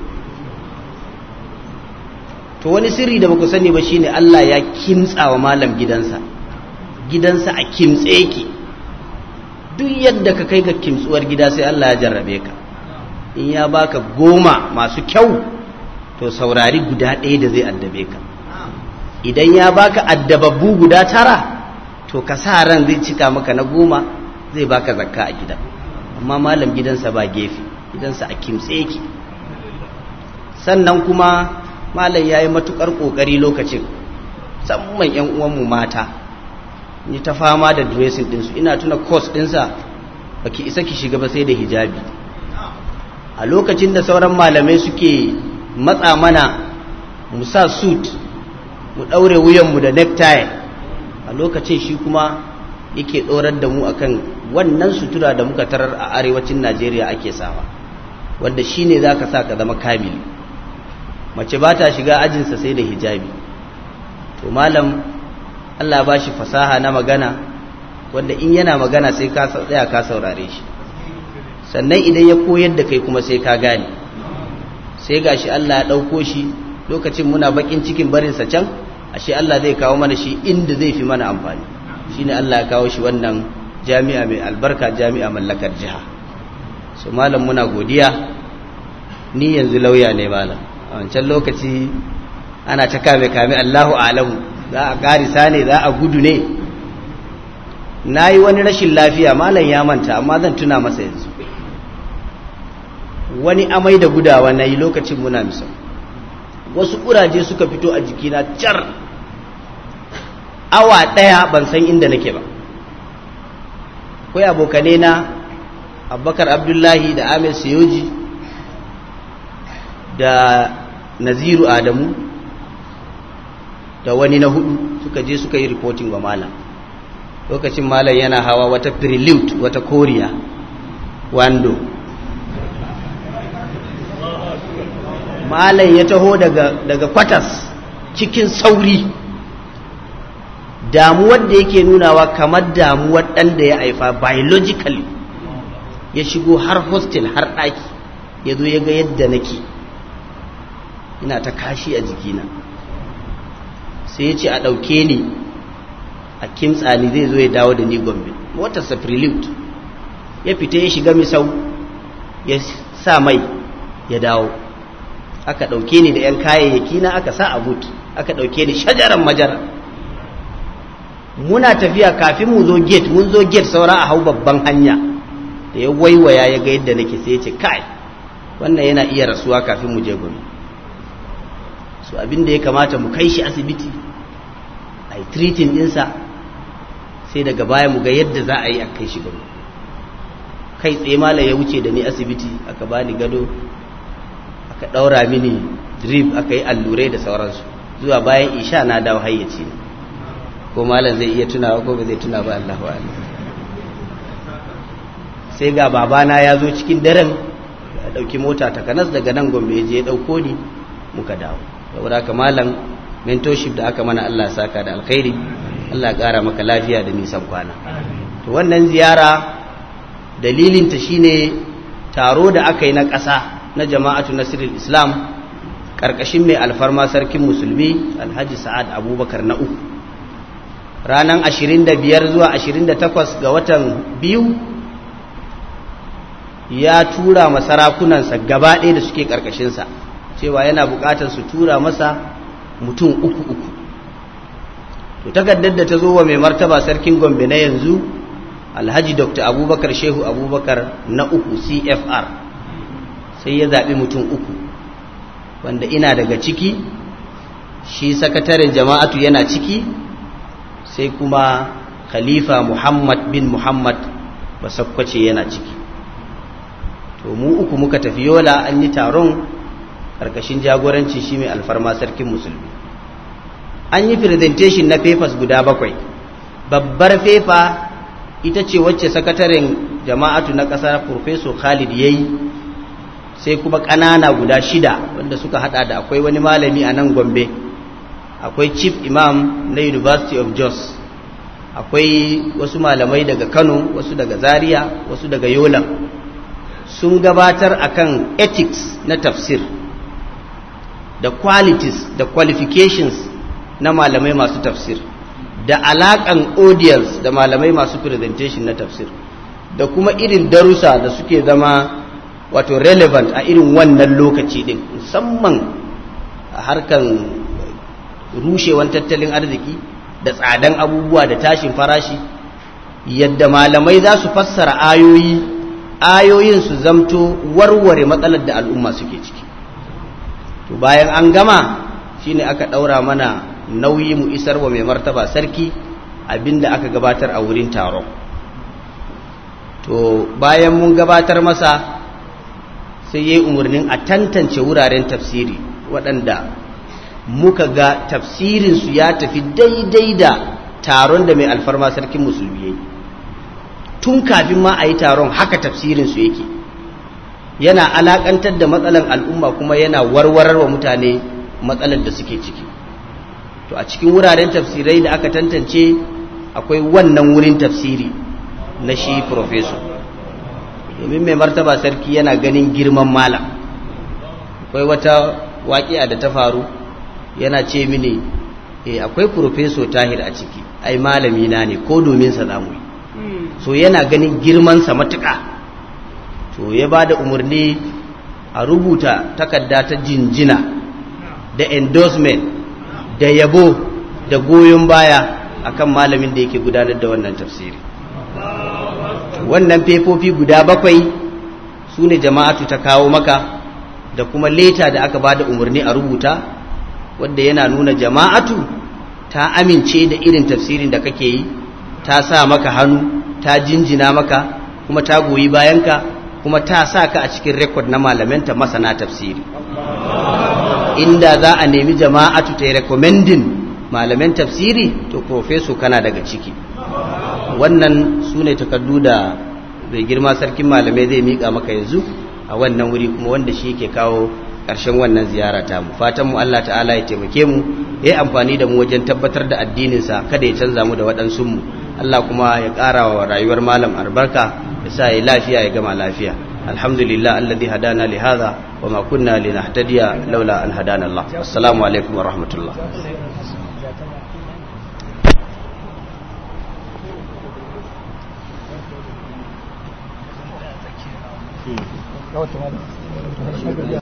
to wani sirri da baku sani ba shine Allah ya kimtsa wa malam gidansa gidansa a kimtse yake duk yadda ka kai ga kimtsuwar gida sai Allah ya jarrabe ka in ya baka goma masu kyau to saurari guda ɗaya da zai addabe ka idan ya baka addababbu guda tara to ka sa ran zai cika maka na goma zai baka zakka a gida amma malam gidansa ba gefe gidansa a kimtse yake sannan kuma malam ya yi matukar ƙoƙari lokacin musamman 'yan uwanmu mata ni ta fama da dressing ɗinsu ina tuna course ɗinsa ba ki isa ki shiga ba sai da hijabi a lokacin da sauran malamai suke matsa mana mu sa suit mu ɗaure wuyanmu da necktie a lokacin shi kuma yake ɗorar da mu akan wannan sutura da muka tarar a arewacin najeriya ake sawa wanda shi ne za ka sa ka zama kamili mace ba ta shiga ajinsa sai da hijabi to malam allah ba shi fasaha na magana wanda in yana magana sai ka tsaya ka saurare shi sannan idan ya koyar da kai kuma sai ka gane sai gashi Allah ya ɗauko shi lokacin muna bakin cikin barinsa can ashe Allah zai kawo mana shi inda zai fi mana amfani shine Allah ya kawo shi wannan jami'a mai albarka jami'a mallakar jiha so malam muna godiya ni yanzu lauya ne malam a wancan lokaci ana ta kame kame Allahu alamu za a karisa ne za a gudu ne na yi wani rashin lafiya malam ya manta amma zan tuna masa yanzu wani amai da gudawa na yi lokacin muna misal wasu ƙuraje suka fito a jikina car awa ɗaya ban san inda nake ba kai abokane na abubakar abdullahi da amir siyoji da naziru adamu da wani na hudu suka je suka yi reporting wa malam lokacin malam yana hawa wata prelude wata koriya wando malam ya taho daga, daga kwatas cikin sauri damuwar da yake nunawa kamar damuwar ɗan da ya haifa biologically ya shigo har hostel har ɗaki ya zo ya ga yadda nake ina ta kashi a jikina sai ya ce a ɗauke ni a kimtsani zai zo ya dawo da ni gombe motarsa prelude ya fita ya shiga misau ya sa mai ya dawo aka ɗauke ni da 'yan kayayyaki na aka sa a but aka ɗauke ni shajaran majara muna tafiya kafin mu zo gate mun zo gate saura a hau babban hanya da ya waiwaya ya ga yadda nake sai ya ce kai wannan yana iya rasuwa kafin mu je gombe so abin da ya kamata mu kai shi asibiti a yi treating ɗinsa sai daga baya mu ga yadda za a yi a kai shi gombe kai tsaye mala ya wuce da ni asibiti aka bani gado aka ɗaura mini drip aka yi allurai da sauransu zuwa bayan isha na dawo hayyaci ne ko malam zai iya tunawa ko ba zai tuna ba Allah wa sai ga babana ya zo cikin daren ya ɗauki mota ta kanas daga nan gombe je ya ɗauko ni muka dawo saboda haka malam mentorship da aka mana Allah saka da alkhairi Allah ƙara maka lafiya da nisan kwana to wannan ziyara dalilinta shine taro da aka yi na ƙasa na jama'atu nasirul islam ƙarƙashin mai alfarma sarkin musulmi alhaji sa'ad abubakar na uku ranar 25 zuwa 28 ga watan biyu ya tura ma sarakunansa gaba ɗaya da suke ƙarƙashinsa cewa yana buƙatar su tura masa mutum uku uku to takardar da ta zo wa mai martaba sarkin gombe na yanzu alhaji dr abubakar shehu abubakar na uku cfr sai ya zaɓi mutum uku wanda ina daga ciki shi sakataren jama'atu yana ciki sai kuma khalifa muhammad bin muhammad basakkwace yana ciki to mu uku muka tafi yola an yi taron ƙarƙashin jagoranci shi mai alfarma sarkin musulmi an yi presentation na papers guda bakwai babbar fefa ita ce wacce sakataren jama'atu na ƙasa professor khalid ya yi sai kuma ƙanana guda shida wanda suka hada da akwai wani malami a nan gombe akwai chief imam na university of jos akwai wasu malamai daga kano wasu daga zaria wasu daga yola sun gabatar akan ethics na tafsir da qualities da qualifications na malamai masu tafsir da alakan audience da malamai masu presentation na tafsir da kuma irin darussa da suke zama wato relevant a irin wannan lokaci din musamman a harkan rushewan tattalin arziki da tsadan abubuwa da tashin farashi yadda malamai za su fassara ayoyi ayoyin su zamto warware matsalar da al'umma suke ciki to bayan an gama shine aka ɗaura mana nauyi mu isar wa mai martaba sarki abinda aka gabatar a wurin taron to bayan mun gabatar masa sai ya yi umarnin a tantance wuraren tafsiri waɗanda muka ga tafsirinsu ya tafi daidai da taron da mai alfarma sarkin musulmi ya yi tun kafin ma a yi taron haka tafsirinsu yake yana alakantar da matsalar al'umma kuma yana warwarar wa mutane matsalar da suke ciki to a cikin wuraren tafsirai da aka tantance akwai wannan wurin tafsiri na shi profesor domin mai martaba sarki yana ganin girman malam akwai wata waƙiya da ta faru yana ce mini e akwai profesor tahir a ciki ai malami na ne ko domin sa zamu yi so yana ganin girmansa matuƙa to ya ba da umarni a rubuta takarda ta jinjina da endorsement da yabo da goyon baya akan malamin da yake gudanar da wannan tafsiri wannan fefofi guda bakwai su ne jama'atu ta kawo maka da kuma leta da aka ba da umarni a rubuta wadda yana nuna jama'atu ta amince da irin tafsirin da kake yi ta sa maka hannu ta jinjina maka kuma ta goyi bayanka kuma ta sa ka a cikin rekod na malamanta masana tafsiri inda za a nemi jama'atu ta yi recommending malaman tafsiri to profeso kana daga ciki wannan su ne takardu da mai girma sarkin malamai zai miƙa maka yanzu a wannan wuri kuma wanda shi ke kawo ƙarshen wannan ziyara ta mu fatan mu Allah ta'ala ya taimake mu ya yi amfani da mu wajen tabbatar da addininsa kada ya canza mu da waɗansu mu Allah kuma ya ƙara wa rayuwar malam albarka ya sa ya lafiya ya gama lafiya alhamdulillah alladhi hadana li hadha wa ma kunna linahtadiya laula an hadana Allah assalamu alaikum wa rahmatullah Hmm.